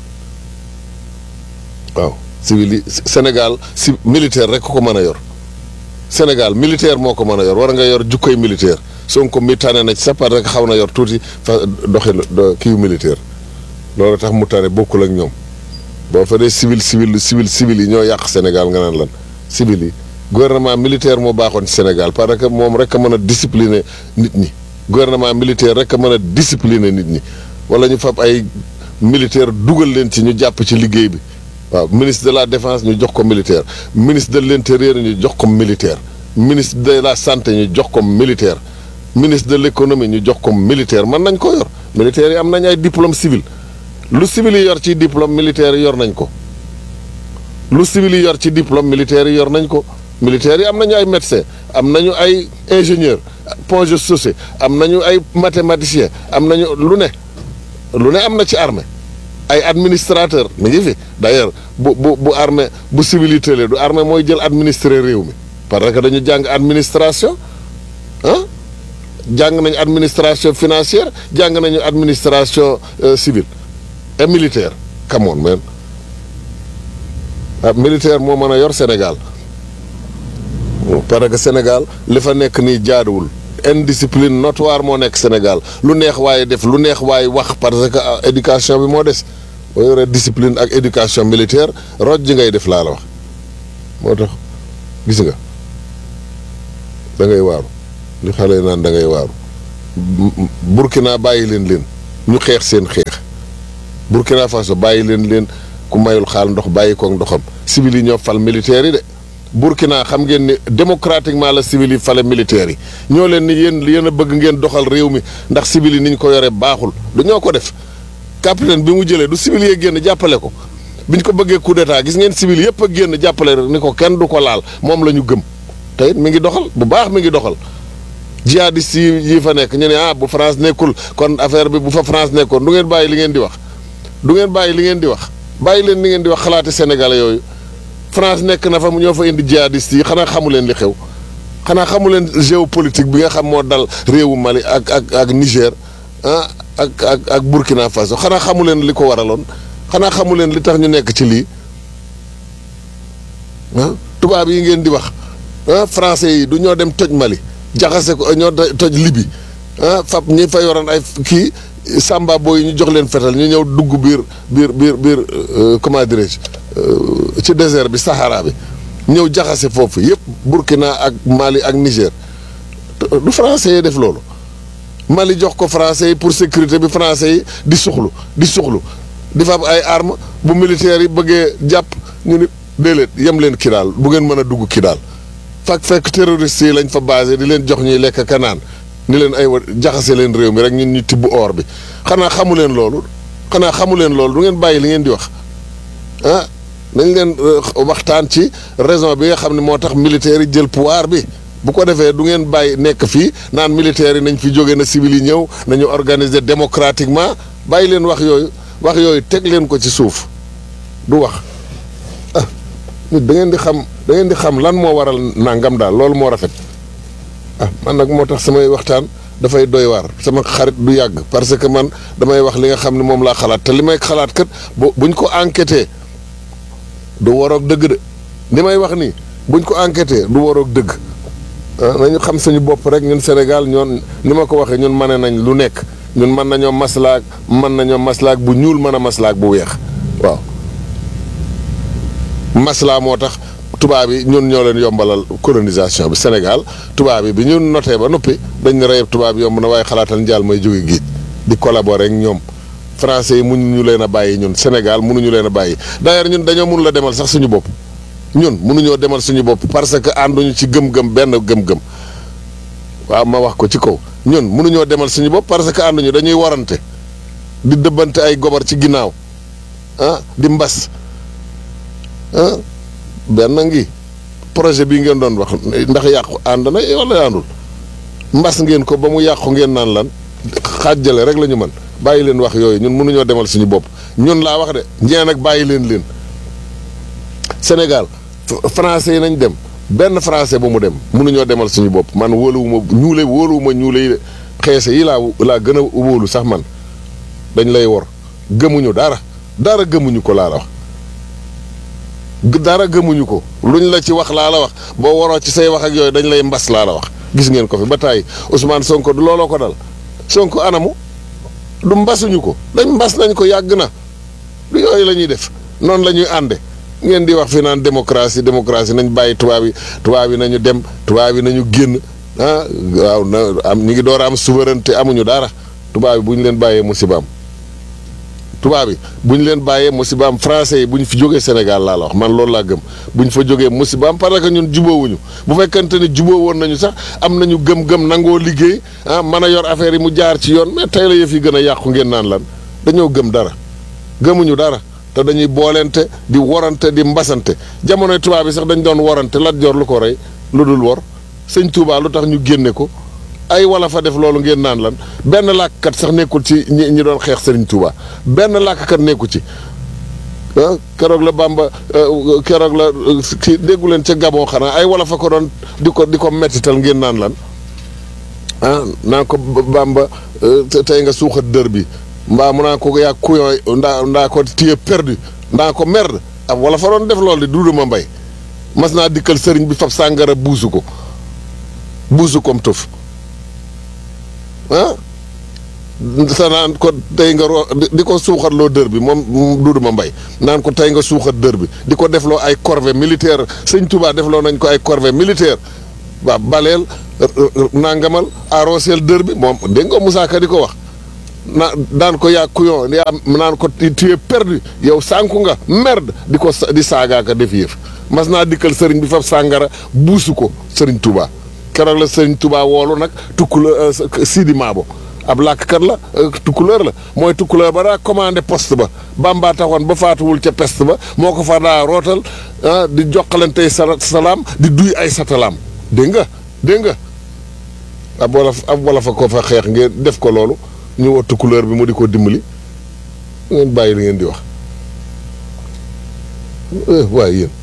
waaw civil yi Sénégal si militaire rek ko mën a yor Sénégal militaire moo ko mën a yor war nga yor jukkoy militaire Sonko mi tane na ci sa part rek xaw na yor tuuti fa doxin kiiw militaire loolu tax mu tane bokkul ak ñoom boo fa dee civil civil civil civil yi ñoo yàq Sénégal nga naan lan civil yi gouvernement militaire moo baaxoon ci Sénégal parce que moom rek a mën a discipliner nit ñi gouvernement militaire rek a mën a discipliner nit ñi wala ñu fab ay militaire dugal leen ci ñu jàpp ci liggéey bi waaw ministre de la défense ñu jox ko militaire ministre de l'intérieur ñu jox ko militaire ministre de la santé ñu jox ko militaire ministre de l'économie ñu jox ko militaire mën nañ ko yor militaire yi am nañ ay diplôme civil lu civil yi yor ci diplôme militaire yi yor nañ ko lu civil yi yor ci diplôme militaire yi yor nañ ko militaires yi am nañu ay médecin am nañu ay ingénieur plongeur saucé am nañu ay mathématicien am nañu lu ne lu ne am na ci armée ay administrateur mi ngi fi d'ailleurs bu bu bu armée bu civilité le du armée mooy jël administrer réew mi parce que dañu jàng administration ah jàng nañu administration financière jàng nañu administration civile et militaire come on man ah militaire moo mën a yor Sénégal parce que Sénégal li fa nekk nii jaaduwul indiscipline notoire moo nekk Sénégal lu neex waaye def lu neex waaye wax parce que éducation bi moo des boo yoree discipline ak éducation militaire roj ji ngay def laa la wax moo tax gis nga da ngay waaru li xale naan da ngay waaru Burkina bàyyi leen leen ñu xeex seen xeex Burkina Faso bàyyi leen leen ku mayul xaal ndox bàyyi koog ndoxam civil yi ñoo fal militaires yi de Burkina xam ngeen ni démocratiquement la civil yi fale militaires yi ñoo leen ni yéen yéen a bëgg ngeen doxal réew mi ndax civil yi ni ñu ko yore baaxul du ñoo ko def capitaine bi mu jëlee du civil yee génn jàppale ko biñ ko bëggee coup d'état gis ngeen civil yëpp a génn jàppale rek ni ko kenn du ko laal moom la ñu gëm te it mi ngi doxal bu baax mi ngi doxal jihadistes yi yi fa nekk ñu ne ah bu France nekkul kon affaire bi bu fa France nekkoon du ngeen bàyyi li ngeen di wax du ngeen bàyyi li ngeen di wax bàyyi leen li ngeen di wax xalaati sénégalais yooyu France nekk na fa mu ñoo fa indi jihadistes yi xanaa xamu leen li xew xanaa xamu leen géopolitique bi nga xam moo dal réewu Mali ak ak ak Niger ah ak ak ak Burkina Faso xanaa xamu leen li ko waraloon xanaa xamu leen li tax ñu nekk ci lii ah tubaab yi ngeen di wax ah français yi du ñoo dem toj Mali jaxase ko ñoo toj Libi ah fab ñi fa yoroon ay kii Samba booy yi ñu jox leen fetal ñu ñëw dugg biir biir biir biir comment dirais-je ci désert bi Sahara bi ñëw jaxase foofu yëpp Burkina ak Mali ak Niger du français yi def loolu Mali jox ko français yi pour sécurité bi français yi di suxlu di suxlu di fab ay armes bu militaires yi bëggee jàpp ñu ni déedéet yem leen kii daal bu ngeen mën a dugg kii daal fak fekk terroristes yi lañ fa basé di leen jox ñuy lekk kanaan ni leen ay wa jaxase leen réew mi rek ñun ñu tibb or bi xanaa xamu leen loolu xanaa xamu leen loolu du ngeen bàyyi li ngeen di wax ah nañ leen waxtaan ci raison bi nga xam ne moo tax militaires yi jël pouvoir bi bu ko defee du ngeen bàyyi nekk fii naan militaires yi nañ fi jóge na civil yi ñëw nañu organiser démocratiquement bàyyi leen wax yooyu wax yooyu teg leen ko ci suuf du wax ah nit da ngeen di xam da ngeen di xam lan moo waral nangam daal loolu moo rafet ah man nag moo tax samay waxtaan dafay doy waar sama xarit du yàgg parce que man damay wax li nga xam ne moom laa xalaat te li may xalaat kat bu buñ ko enquêté du waroog dëgg de li may wax nii buñ ko enquêté du waroog dëgg ah nañu xam suñu bopp rek ñun Sénégal ñoon ni ma ko waxee ñun mane nañ lu nekk ñun mën nañoo maslaak mën nañoo maslaak bu ñuul mën a maslaak bu weex waaw maslaa moo tax tubaab yi ñun ñoo leen yombalal colonisation bi Sénégal tubaab yi bi ñu notee ba noppi dañ ne reyeb tubaab yomb na waaye xalaatal njaal may jóge géej di collaborer ak ñoom français yi mënuñu leen a bàyyi ñun Sénégal mënuñu leen a bàyyi d'ailleurs ñun dañoo mun la demal sax suñu bopp ñun mënuñoo demal suñu bopp parce que ànduñu ci gëm-gëm benn gëm-gëm waaw ma wax ko ci kaw ñun mënuñoo demal suñu bopp parce que ànduñu dañuy warante di dëbbante ay gobar ci ginnaaw ah di mbas ah benn ngi projet bii ngeen doon wax ndax yàqu ànd na wala àndul mbas ngeen ko ba mu yàqu ngeen naan lan xaajale rek la ñu mën bàyyi leen wax yooyu ñun mënuñoo demal suñu bopp ñun laa wax de ñeen ak bàyyi leen leen Sénégal français yi nañ dem benn français bu mu dem mënuñoo demal suñu bopp man wóoluwuma ñuule wóoluwuma ñuule yi de xeese yi laa laa gën a wóolu sax man dañ lay wor gëmuñu dara dara gëmuñu ko laa la wax dara gëmuñu ko luñ la ci wax laa la wax boo waroo ci say wax ak yooyu dañ lay mbas laa la wax gis ngeen ko fi ba tàyyi Ousmane Sonko du looloo ko dal Sonko anamu du mbasuñu ko dañ mbas nañ ko yàgg na du yooyu la ñuy def noonu la ñuy ànde ngeen di wax fi naan démocratie démocratie nañ bàyyi tubaab yi tubaab yi nañu dem tubaab yi nañu génn ah waaw na am ñu ngi door a am souveraineté amuñu dara tubaab yi bu ñu leen bàyyee musibaam tubaab yi bu ñu leen bàyyee musibaam français yi bu ñu fi jógee Sénégal laa la wax man loolu laa gëm bu ñu fa jógee musibaam parce que ñun jubóowuñu bu fekkente ni jubóo woon nañu sax am nañu gëm-gëm nangoo liggéey ah mën a yor affaire yi mu jaar ci yoon mais tey la yëf yi gën a yàqu ngeen naan lan dañoo gëm dara gëmuñu dara te dañuy boolente di worante di mbasante jamonoy tubaab yi sax dañ doon worante Lat Joor lu ko rey lu dul wor sëñ Touba lu tax ñu génne ko ay wala fa def loolu ngeen naan lan benn làkkat sax nekkul ci ñi ñi doon xeex Serigne Touba benn làkkat nekku ci ah keroog la Bamba keroog la ki déggu leen ca Gabon xanaa ay wala fa ko doon di ko di ko mettital ngeen naan lan ah naa ko Bamba tey nga suuxat dër bi mbaa mu naa ko yaa couillon ndaa ndaa ko téye perdu ndaa ko merde ab wala fa doon def loolu di duuduma mbay mas naa dikkal sëriñ bi fab sàngara buusu ko buusu kom tëf ah sa naan ko tey nga ro di ko suuxatloo dër bi moom duuduma mbay naan ko tey nga suuxat dër bi di ko defloo ay corvée militaire sëñ Touba defloo nañ ko ay corvée militaire waaw baleel nangamal arrosel dër bi moom dégg nga Moussa Ka di ko wax na daan ko yaa couillon yaa naan ko tu es perdu yow sànku nga merde di ko sa- di saagaaka def yëf mas naa dikkal sëriñ bi fab sàngara buusu ko sëriñ Touba keroog la sëriñ Touba woolu nag tukkula Sidi Maabo ab làkkat la euh, tukkuleur la mooy tukkuleur ba daa commandé poste ba Bamba taxoon ba faatuwul ca peste ba moo ko fa daa rootal ah, di jokkalantey sala salaam di duy ay satalaam dégg nga dégg nga ab wolof ab wolof a ko fa xeex ngeen def ko loolu ñu woo tukkuleur bi mu di ko dimbali ngeen bàyyi li ngeen di wax eh, waaye yéen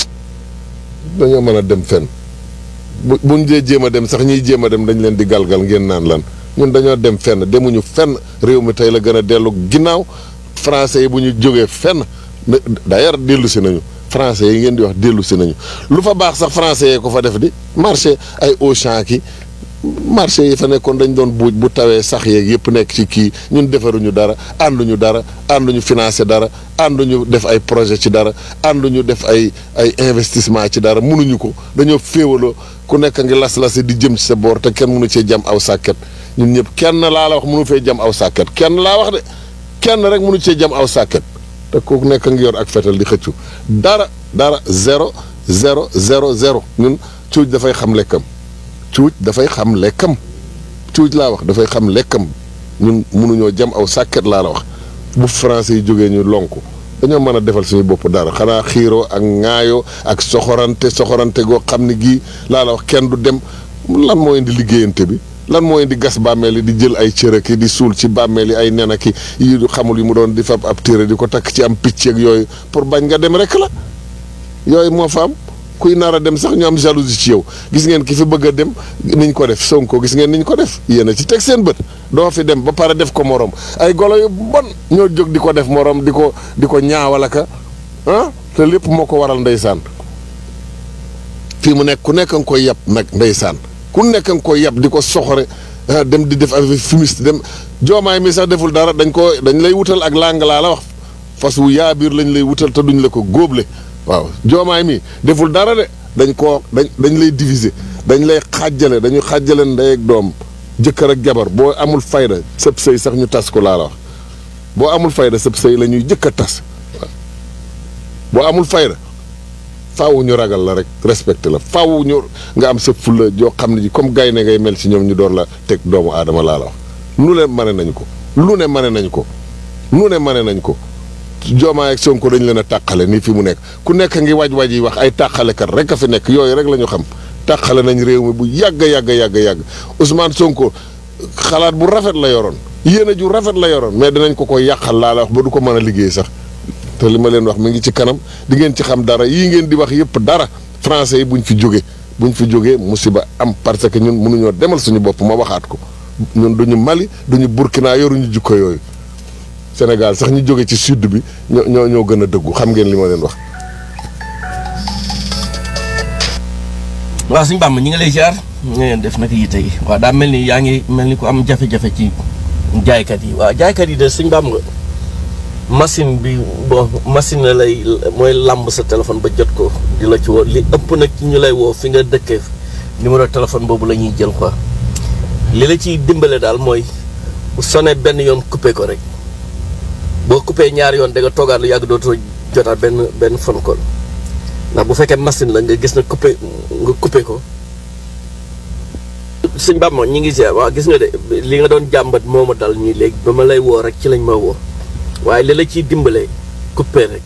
dañoo mën a dem fenn bu buñ dee jéem a dem sax ñiy jéem a dem dañ leen di galgal ngeen naan lan ñun dañoo dem fenn demuñu fenn réew mi tey la gën a dellu ginnaaw français yi bu ñu jógee fenn ne- d'ailleurs dellu si nañu français yi ngeen di wax dellu si nañu lu fa baax sax français yee ko fa def di marché ay Auchan ki marché yi fa nekkoon dañ doon buuj bu tawee sax yeeg yëpp nekk ci kii ñun defaruñu dara ànduñu dara ànduñu financé dara ànduñu def ay projet ci dara ànduñu def ay ay investissement ci dara mënuñu ko dañoo féewaloo ku nekk ngi las-lasi di jëm ci sa boor te kenn mënu cee jam aw sàkket ñun ñëpp kenn laa la wax mënu fee jam aw sàkket kenn laa wax de kenn rek mënu cee jam aw sàkket te ku nekk ngi yor ak fetal di xëccu dara dara zéro zéro zéro zéro ñun cuuj dafay xam lekkam cuuj dafay xam lekkam cuuj laa wax dafay xam lekkam ñun mënuñoo jam aw sàkket laa la wax bu français yi jógee ñu lonku dañoo mën a defal suñu bopp dara xanaa xiiroo ak ŋaayoo ak soxorante soxorante goo xam ne gii laa la wax kenn du dem lan moo indi liggéeyante bi lan moo indi gas bàmmeel yi di jël ay cërëki di suul ci bàmmeel yi ay nenaki yi xamul yi mu doon di fab ab téere di ko takk ci am picc ak yooyu pour bañ nga dem rek la yooyu moo fa am kuy nar a dem sax ñu am jalousie ci yow gis ngeen ki fi bëgg a dem niñ ko def Sonko gis ngeen niñ ko def yéen a ci teg seen bët doo fi dem ba pare def ko morom ay golo yu bon ñoo jóg di ko def morom di ko di ko ñaawalaka ah te lépp moo ko waral ndeysaan fii mu nekk ku nekk nga koy yab nag ndeysaan ku nekk nga koy yab di ko soxore ah, dem di def avec fumiste dem joomaay mi sax deful dara dañ ko dañ lay wutal ak làng laa la wax fas wu yaa biir lañ lay wutal te duñ la ko góoble waaw joomaay mi deful dara de dañ koo dañ dañ lay diviser dañ lay xàjjale dañu xàjjale ndey ak doom jëkkër ak jabar boo amul fayda sëb sëy sax ñu tas ko laa la wax boo amul fayda sëb sëy la ñuy jëkk a tas waaw boo amul fayda faaw ñu ragal la rek respecté la faaw ñu nga am sa fulla joo xam ne ji comme gaynde ngay mel ci ñoom ñu door la teg doomu aadama laa la wax lu ne mane nañ ko lu ne mane nañ ko lu ne mane nañ ko Diomaye ak Sonko dañ leen a tàqale nii fi mu nekk ku nekk ngi waaj-waaj yi wax ay tàqalekat rek a fi nekk yooyu rek la ñu xam tàqale nañ réew mi bu yàgg yàgg yàgg yàgg Ousmane Sonko xalaat bu rafet la yoroon yéene ju rafet la yoroon mais dinañ ko ko yàqal laa la wax ba du ko mën a liggéey sax te li ma leen wax mi ngi ci kanam di ngeen ci xam dara yii ngeen di wax yëpp dara français yi buñ fi jóge buñ fi jógee musiba am parce que ñun mënuñoo demal suñu bopp ma waxaat ko ñun duñu Mali duñu Burkina yoruñu jukko yooyu Sénégal sax ñu jóge ci sud bi ñoo ñoo ñoo gën a dëggu xam ngeen li ma leen wax. waaw suñu bàmm ñi ngi lay ziar ñu ngeen def naka yitte yi waaw daa mel ni yaa ngi mel ni ku am jafe-jafe ci jaaykat yi waaw jaaykat yi de suñu bàmm nga machine bi bon machine la lay mooy làmb sa téléphone ba jot ko di la ci woo li ëpp nag ci ñu lay woo fi nga dëkkee numéro téléphone boobu la ñuy jël quoi li la ciy dimbale daal mooy bu sonné benn yoon coupé ko rek boo coupé ñaari yoon da nga toogaat lu yàgg dootoo jotaat benn benn phone call ndax bu fekkee machine la nga gis na coupé nga coupé ko suñ bàmmo ñi ngi seet waaw gis nga de li nga doon jàmbat moo ma dal ñii léegi ba ma lay woo rek ci lañ ma woo waaye li la ciy dimbale coupé rek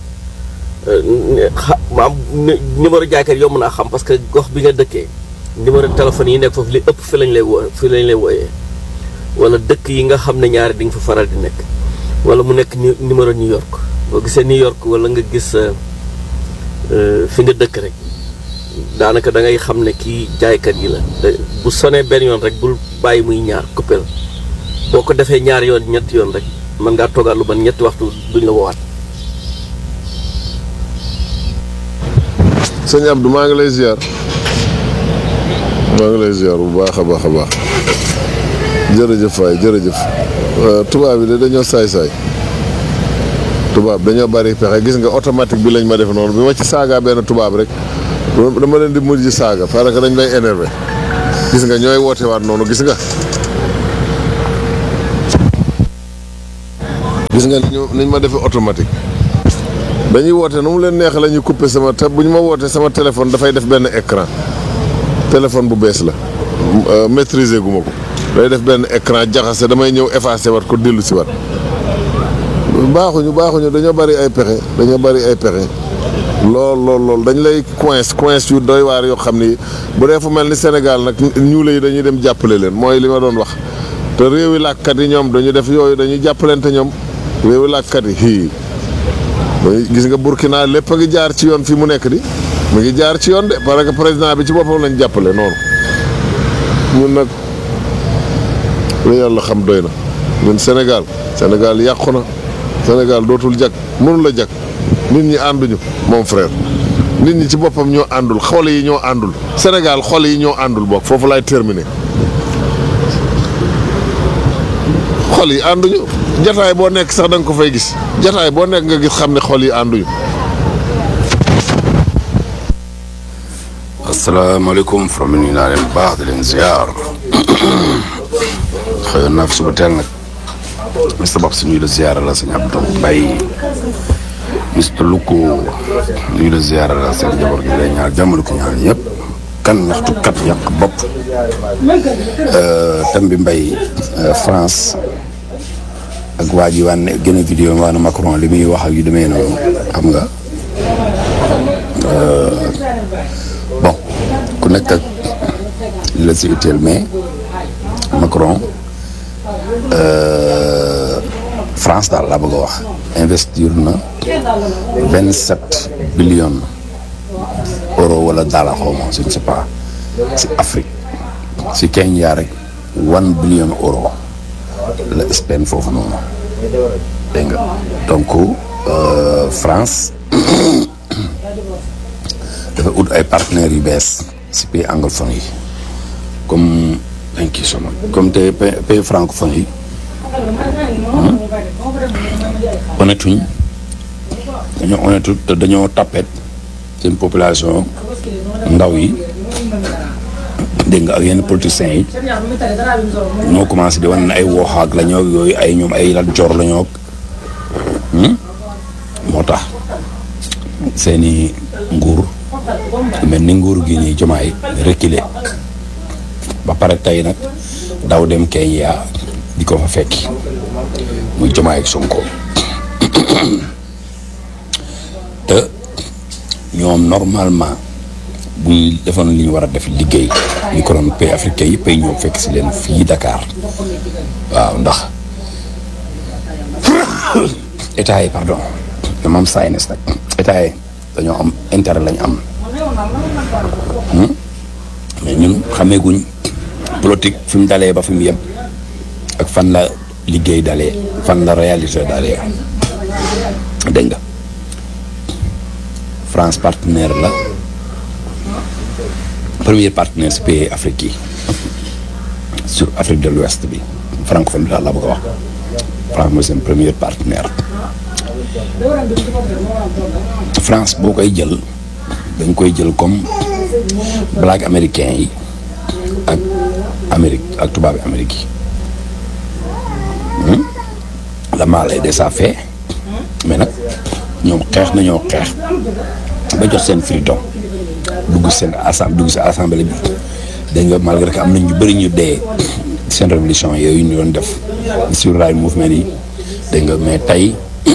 xa maam numéro jaaykat yow mën a xam parce que gox bi nga dëkkee numéro téléphone yi nekk foofu li ëpp fi lañ lay woo fi lañ lay wooyee wala dëkk yi nga xam ne ñaari di nga fa faral di nekk wala mu nekk nu- numéro New York boo gisee New York wala nga gis euh, euh, fi nga dëkk rek daanaka da ngay xam ne kii jaaykat yi la te bu sonee benn yoon rek bul bàyyi muy ñaar coupé la boo ko defee ñaar yoon ñetti yoon rek mën ngaa toogaat lu ban ñetti waxtu duñ la woowaat sëñ Abdou maa ngi lay ziar maa ngi lay ziar bu baax a baax a baax jërëjëf waay jërëjëf Euh, tubaab yi de dañoo saay-saay tubaab dañoo bari pexe gis nga automatique bi lañ ma def noonu bi ma ci saaga benn tubaab rek dama leen di mujj saaga parce que dañ lay énervé gis nga ñooy woote waat noonu gis nga gis nga ni ñu ni ñu ma defee automatique dañuy woote nu mu leen neex la ñuy couper sama te bu ñu ma wootee sama téléphone dafay def benn écran téléphone bu bees la euh, maîtriser gu ma ko day def benn écran jaxase damay ñëw effacer wat ko dellu si wat baaxuñu baaxuñu dañoo bari ay pexe dañoo bari ay pexe lool lool lool dañ lay coince coince yu doy waar yoo xam ni bu dee fu mel ni Sénégal nag ñuule yi dañuy dem jàppale leen mooy li ma doon wax te réewi làkkat yi ñoom dañu def yooyu dañuy jàppalante ñoom réewi làkkat yi hii dañuy gis nga Burkina lépp a ngi jaar ci yoon fi mu nekk di mu ngi jaar ci yoon de parce que président bi ci boppam lañ jàppale noonu ñun nag lu yàlla xam doy na ñun Sénégal Sénégal yàqu na Sénégal dootul jag mënu la jag nit ñi ànduñu mon frère nit ñi ci boppam ñoo àndul xol yi ñoo àndul Sénégal xol yi ñoo àndul bokk foofu laay terminer xol yi ànduñu jataay boo nekk sax da nga ko fay gis jataay boo nekk nga gis xam ne xol yi ànduñu asalaamaaleykum from nuyu naa leen bu baax di leen ziar xëyoon naa fi suba teel nag Mr Bob si nuyu la ziar la sëñ Abdou Mbaye Mr Luko nuyu la ziar la seen jabar gi lay ñaar jàmmale ko ñaar ñëpp kan ñaxtu kat yàq bopp thème bi Mbaye France ak waa ji waan gën a vidéo waa na Macron li muy wax ak yu demee noonu xam nga bon ku nekk ak li la si utile mais Macron euh, France daal laa bëgg a wax investir na vingt sept billions euro wala dollar xaw ma je ne sais pas si Afrique si Kenya rek one billion euro la Espagne foofu noonu dégg nga donc euh, France dafa ut ay partenaires yu bees si pays anglophone yi comme thank you so much comme te pays pays francophone yi honnêtuñ dañoo honnêtu te dañoo tapet seen population ndaw yi dégg nga ak yenn politiciens yi ñoo commencé di wan ne ay wooxaak la ñoo yooyu ay ñoom ay Lat Joor la ñoo moo tax seeni nguur mel ni nguur gi nii jomaay reculer ba pare tey nag daw dem Kenya di ko fa fekki muy jomaay ak Sonko te ñoom normalement bu ñu defoon li ñu war a def liggéey ñu ko doon pays africain yëpp ay ñëw fekk si leen fii Dakar waaw ndax état yi pardon dama am saynes nag état yi dañoo am intérêt lañ am mais ñun xameeguñ politique fi mu dalee ba fi mu yem ak fan la liggéey dalee fan la réalité dalee dégg nga France partenaire la premier partenaire si pays Afrique yi sur Afrique de l'Ouest bi francophone bi daal la bëgg a wax France mooy seen premier partenaire France boo koy jël dañ koy jël comme black américain yi ak Amérique ak tubaabi Amérique yi la mal est déjà fait mais nag ñoom xeex nañoo xeex ba jot seen freedom dugg seen assemblée dugg seen assemblée bi dañ nga malgré que am nañ ñu bëri ñu dee seen révolution yooyu ñu doon def sur rail mouvement yi dégg nga mais tey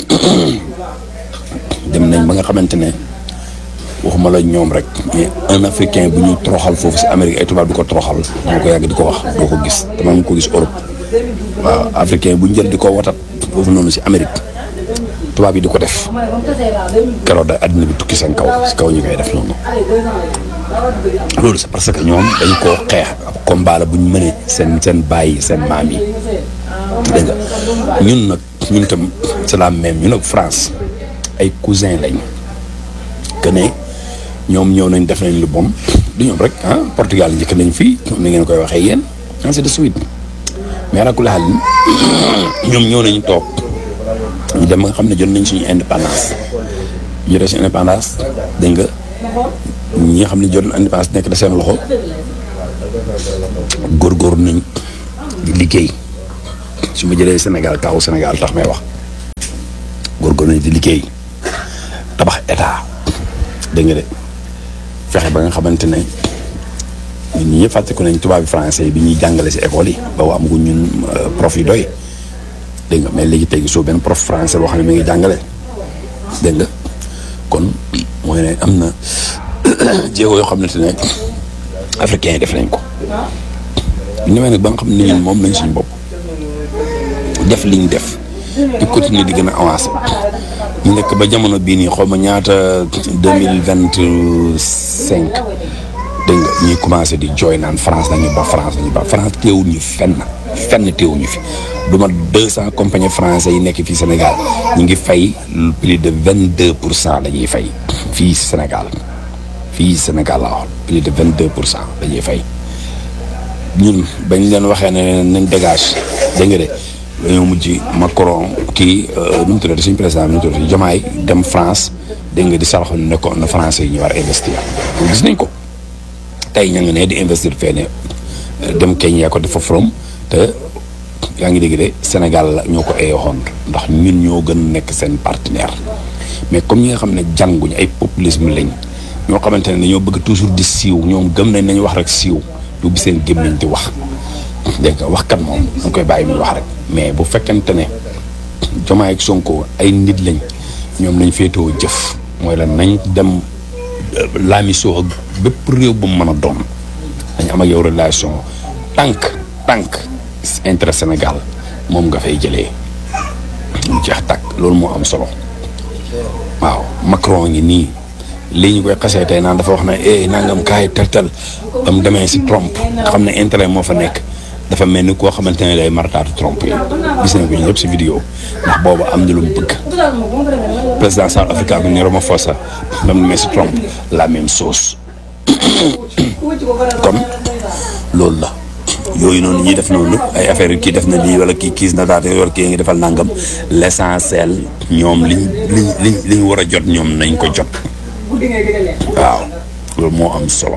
dem nañ ba nga xamante ne waxuma la ñoom rek mais un africain bu ñu toroxal foofu si Amérique ay tubaab di ko toroxal dama ko yàgg di ko wax doo ko gis te man ko gis Europe waaw africain bu ñu jël di ko watat foofu noonu si Amérique tubaab yi di ko def keroog da àddina bi tukki seen kaw si kaw ñu koy def noonu loolu c'est parce que ñoom dañ koo xeex ab combat la bu ñu mënee seen seen bàyyi seen maam yi dégg nga ñun nag ñun tam c'est la même ñun ak France ay cousin lañ que ne ñoom ñëw nañ def nañ lu bon du ñoom rek ah Portugal njëkk nañ fii ni ngeen koy waxee yéen ainsi de suite mais alakuli xaal ñoom ñëw nañu toog ñu dem ba nga xam ne jot nañ suñu indépendance ñu jotee suñu indépendance dégg nga ñi nga xam ne jot na indépendance nekk da seen loxo góorgóorlu nañ di liggéey su ma jëlee Sénégal kaw Sénégal tax may wax góorgóorlu nañ di liggéey tabax état dégg nga de fexe ba nga xamante ne ñun ñi ñëpp fàttaliku nañ tubaab bi français bi ñuy jàngale si école yi ba waa amaguñ ñun prof yi doy dégg nga mais léegi tey soo benn prof français boo xam ne mi ngi jàngale dégg nga kon mooy ne am na jéego yoo xamante ne africains yi def nañ ko ñu demee nag ba nga xam ne ñun moom nañ suñu bopp def liñ def di continuer di gën a avancer ñu nekk ba jamono bii nii xaw ma ñaata deux mille vingt cinq dégg nga ñuy commencé di jooy naan France nañu ba France nañu ba France teewul ñu fenn fenn teewul ñu fi du ma deux cent compagnies français yi nekk fii Sénégal ñu ngi fay plus de vingt deux pour cent la ñuy fay fii Sénégal fii Sénégal la wax plus de vingt deux pour cent la ñuy fay ñun bañ leen waxee ne nañ dégage dégg nga de dañoo mujj Macron kii nu mu tuddati suñu président bi nu mu tuddati Diomaye dem France dégg nga di saraxu ne ko na français yi ñu war a investir gis nañ ko tey ña nga ne di investir fee ne dem Kenya ko dafa from te yaa ngi dégg de Sénégal la ñoo ko eeyoon ndax ñun ñoo gën nekk seen partenaire mais comme ñi nga xam ne jànguñ ay populisme lañ ñoo xamante ne dañoo bëgg toujours di siiw ñoom gëm nañ nañu wax rek siiw du bi seen gémmiñ di wax dégg nga waxkat moom da nga koy bàyyi muy wax rek mais bu fekkente ne Diomaye ak Sonko ay nit lañ ñoom lañ féetoo jëf mooy la nañ dem laamisoo ak bépp réew bu mu mën a doon dañ am ak yow relation tànk tànk intérêt Sénégal moom nga fay jëlee mu jeex tàkk loolu moo am solo waaw Macron ngi nii lii ñu koy xasee tey naan dafa wax ne eh nangam kaay tel tel ba mu demee si Trump xam ne intérêt moo fa nekk dafa mel ni koo xamante ne day martaatu Trump yi gis nañ ko ñu ñëpp si vidéo ndax boobu am na lu mu bëgg président South Africa bi ni Ramaphosa ba mu demee si Trump la même chose kon loolu la yooyu noonu ñuy def noonu ay affaire kii def na lii wala kii kiis na daal wala kii ngi defal nangam l'essentiel ñoom liñ liñ liñ li ñu war a jot ñoom nañ ko jot waaw loolu moo am solo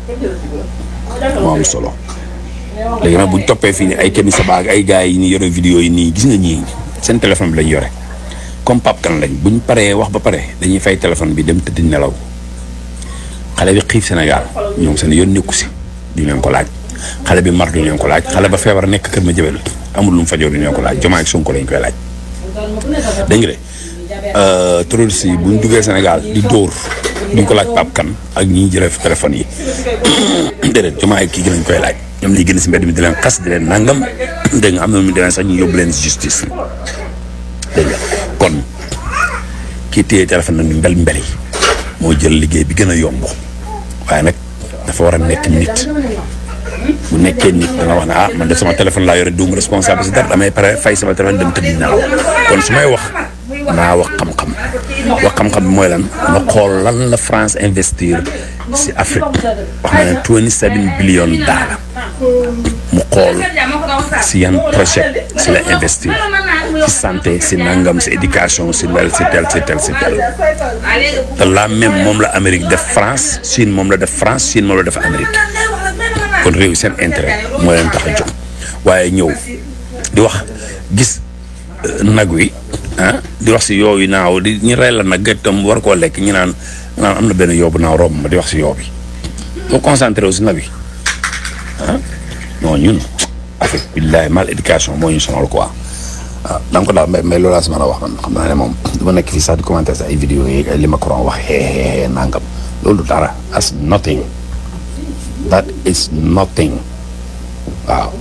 moo am solo léegi nag buñ toppee fii nii ay kenn sa baag ay gars yi ni yore vidéo yi nii gis nga ñii seen téléphone bi lañ yore comme Pape Kane lañ buñ paree wax ba pare dañuy fay téléphone bi dem tëdd nelaw xale bi xiif Sénégal ñoom seen yoon nekku si duñ leen ko laaj xale bi mar duñ leen ko laaj xale ba feebar nekk kër ma jëbel amul lu mu fajoo duñ leen ko laaj Diomaye ak Sonko lañ koy laaj dégg nga de terroriste yi buñ duggee Sénégal di dóor duñ ko laaj Pape Kane ak ñi jëlee téléphone yi déedéet Diomaye kii gi lañ koy laaj ñoom ñuy génn si mbedd mi di leen xas di leen nangam dégg nga am na mu demee sax ñu yóbbu leen si justice dégg nga kon kii téye téléphone nag mbel mbeli moo jël liggéey bi gën a yomb waaye nag dafa war a nekk nit bu nekkee nit dana wax ne ah man de sama téléphone laa yore duum responsable si dara damay pare fay sama téléphone dem tëdd nelaw kon su may wax naa wax xam-xam wax xam-xam bi mooy lan nga xool lan la France investir si Afrique wax na ne 27 billion dollars mu xool si yan projet si la investir si santé si nangam si éducation si lel si tel si tel si tel te la même moom la Amérique def France Chine moom la def France Chine moom la def Amérique kon réew seen intérêt moo leen tax a jóg waaye ñëw di wax gis nag wi ah di wax si yooyu naaw di ñu rey la nag tam war koo lekk ñu naan naan am na benn yoobu naaw romb ma di wax si yoo bi boo concentré wu si nag wi ah non ñun avec billahi mal éducation moo ñu sonal quoi ah da nga ko daal mais mais loolu laa si mën a wax man xam naa ne moom dama nekk fii sax di commenter sa ay vidéo yi ay li Macron wax xeexeexee nangam loolu dara as nothing that is nothing waaw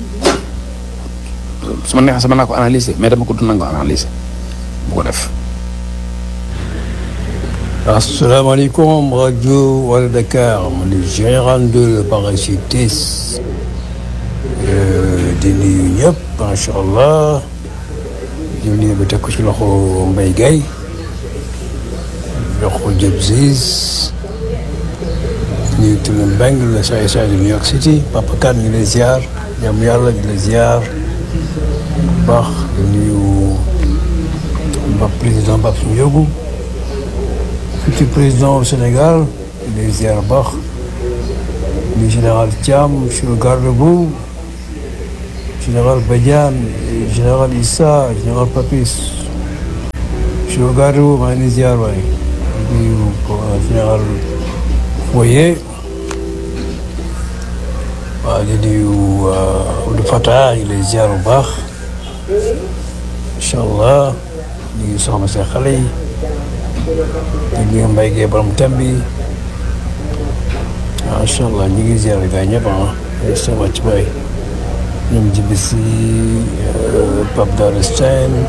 su ma neexee sama naa ko analyser mais dama ko dund nga ko analyser bu ko def. asalaamaaleykum rajo wala Dakar man le général de le parachutiste di nuyu ñëpp macha allah di nuyu ba teg ko ci loxo Mbaye Guèye jox ko Diop Ziz nuyu Tula Mbengue le saay saay de New York City Papa Kane ñu lay ziar jàmm yàlla di la ziar bu baax di nuyu Mbap président Mbap Ndiogou futur président au Sénégal di lay ziar bu baax nuyu général Thiam monsieur le garde-boue général Badiane général Issa général Papis monsieur Gadou maa ngi ziar waay di nuyu général Foyer waaw di nuyu Abdou Fatah ñu lay ziar bu baax incha allah ñu ngi soxna seen xale yi di nuyu Mbaye Gueye borom thème bi macha allah ñu ngi ziar gars ñëpp ah ay sa wàcc baay ñoom jibi si Pape Daouda Sène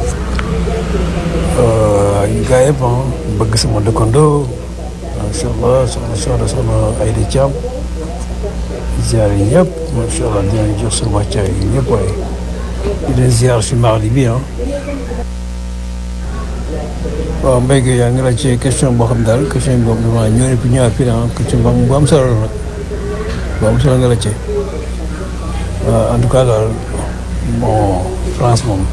ñu gars yëpp ah bëgg sama dëkkandoo macha allah soxna soxna soxna Aïda Thiam ziar yi ñëpp macha allah dinañ jox seen wàccaay yi ñëpp waaye di leen ziar si mardi bi ah. waaw Mbaye Gueye yaa ngi laaj ci question boo xam daal question boobu damaa ñëw ne fi ñëwaat fii ah question bu am solo la nag bu am solo nga laaj ci en tout cas daal bon France moom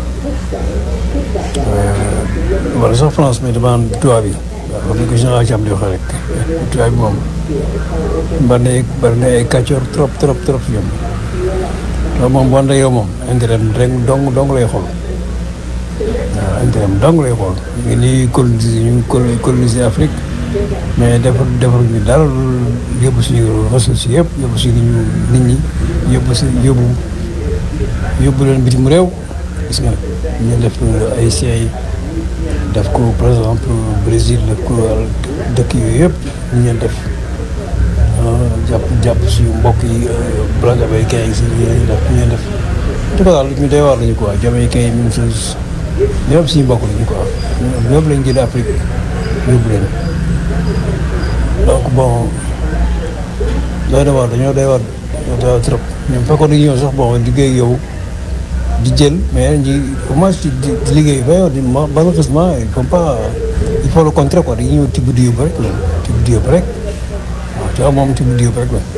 wala sax France mais dama am tubaab bi waaw comme ni ko général Thiam di waxee rek tubaab bi moom bari na bari na ay kàccoor trop trop trop ñoom loolu moom boo yow moom intérêt rek dong dong lay xool waaw intérêt dong lay xool ñu ngi nii coloniser ñu ngi coloniser Afrique mais defar defar ñu dara yóbbu suñu ressources yëpp yóbbu suñu nit ñi yóbbu si yóbbu yóbbu leen bitim réew gis nga ñu def ay yi def ko par exemple Brésil def ko dëkk yooyu yëpp ñu leen def jàpp jàpp suñu mbokk yi black américain yi si ñu leen def ñu leen def en tout cas daal ñu doy waar lañu quoi jamaïcain yi même chose ñëpp suñu mbokk lañu quoi ñëpp lañ jëlee Afrique yóbbu leen donc bon doy na waar dañoo doy waar dañoo doy waar trop ñoom fekkoon dañu ñëw sax bon liggéey yow di jël mais ñi au moins di di liggéey ba yow di malheureusement il faut pas il faut le contraire quoi dañuy ñëw tibb di yóbbu rek la tibb di yóbbu rek waaw te moom tibb di yóbbu rek la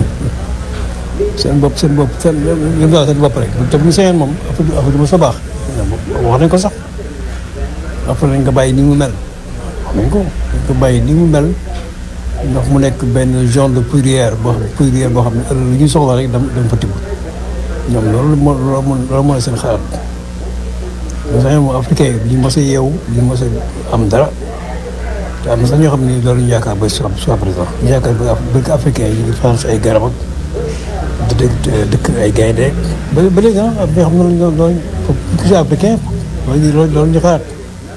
seen bopp seen bopp seen yëngu daal seen bopp rek te bu ñu sañoon moom affaire affaire du ma sa baax wax nañ ko sax après nañ ko bàyyi ni mu mel wax nañ ko dañ ko bàyyi ni mu mel ndax mu nekk benn genre de poudrière boo xam poudrière boo xam ne ëllëg lu ñuy soxla rek dam dama fa tibb ñoom loolu moo loolu moo seen xalaat mais sax moom africain yi ñu mos a yeewu ñu mos a am dara te am na sax ñoo xam ne loolu ñu yaakaar ba soit soit présent ñu yaakaar ba bëgg africain yi ñu France ay garab ak dëkk dëkk ay gaynde ba ba léegi ah am na xam ne loolu loolu foofu africain loolu loolu loolu ñu xalaat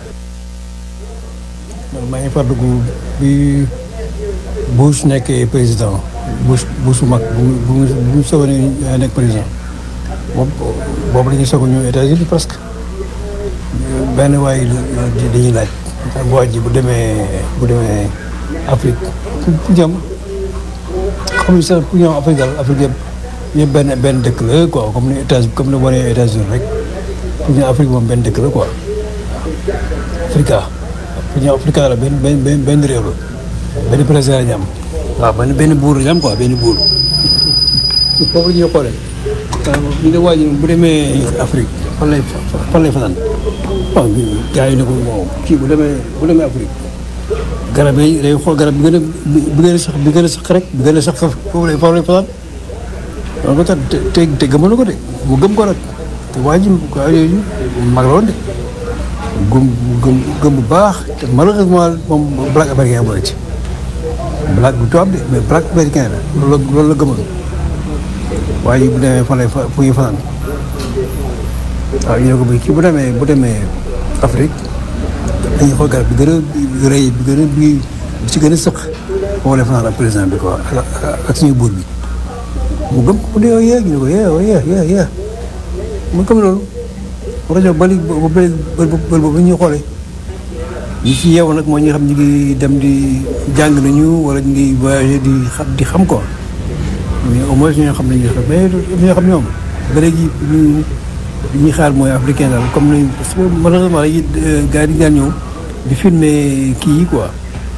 man maa ngi fàttaliku bi Bush nekkee président Bush Bush mag bu mu bu mu bu mu soog a nekk président boobu boobu la ñuy soog a ñëw États-Unis presque benn waay dañuy laaj waa ji bu demee bu demee Afrique fu jëm xamuñ sax fu ñëw Afrique daal Afrique yëpp yëpp benn benn dëkk la quoi comme ni États comme ni wane États-Unis rek fu ñëw Afrique moom benn dëkk la quoi Africa fu ñëw Africa la benn benn benn réew la benn président la ñu am waaw benn benn buur la ñu am quoi benn buur foofu la ñuy xoolee ñu ne waa ji bu demee Afrique fan lay fan lay fanaan waaw gars yi ne ko bon kii bu demee bu demee Afrique garab yi day xool garab bi gën a bi gën a sax bi gën a sax rek bi gën a sax foofu lay foofu lay fanaan donc tax te te gëmoon na ko de mu gëm ko nag te waa ji waa yooyu mag la woon de gëm gëm gëm bu baax te malheureusement moom black américain boole ci black bu tubaab de mais black américain la loolu la loolu la gëmoon waaye bu demee fan lay fa fu ñuy fanaan waaw ñu ne ko bi kii bu demee bu demee Afrique dañuy xool garab bi gën a rëy bi gën a bi ci gën a sëq foofu lay fanaan ak président bi quoi ak suñu buur bi mu gëm ko dee yee ñu ne ko yee yee yee yee mu gëm loolu rajo bali bël boobu ñuy xoolee ñi ci yeewu nag moo ñi xam ñu ngi dem di jàng nañu wala ñu ngi voyagé di xam di xam quoi mais au moins ñoo xam ne ñu xam mais ñoo xam ñoom ba léegi ñu li ñuy xaar mooy africain daal comme ni parce que malheureusement yi gars yi di daan ñëw di filmer kii yi quoi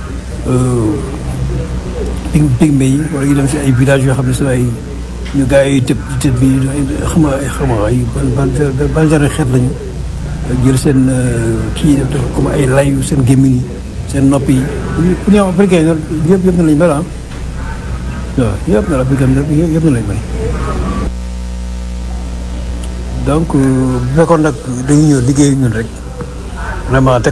pig pigme yi wala ñu dem si ay villages yoo xam ne si ay ñu gars yi tëb tëb bi xam nga xam nga ay ban ban ban genre xeet lañu jël seen kii def def comme ay layu seen gémmiñ yi seen nopp yi pour ñoom africain yi yëpp yëpp na lañu mel ah waaw yëpp na la africain yëpp na lañu mel donc bu fekkoon nag dañuy ñëw liggéey ñun rek vraiment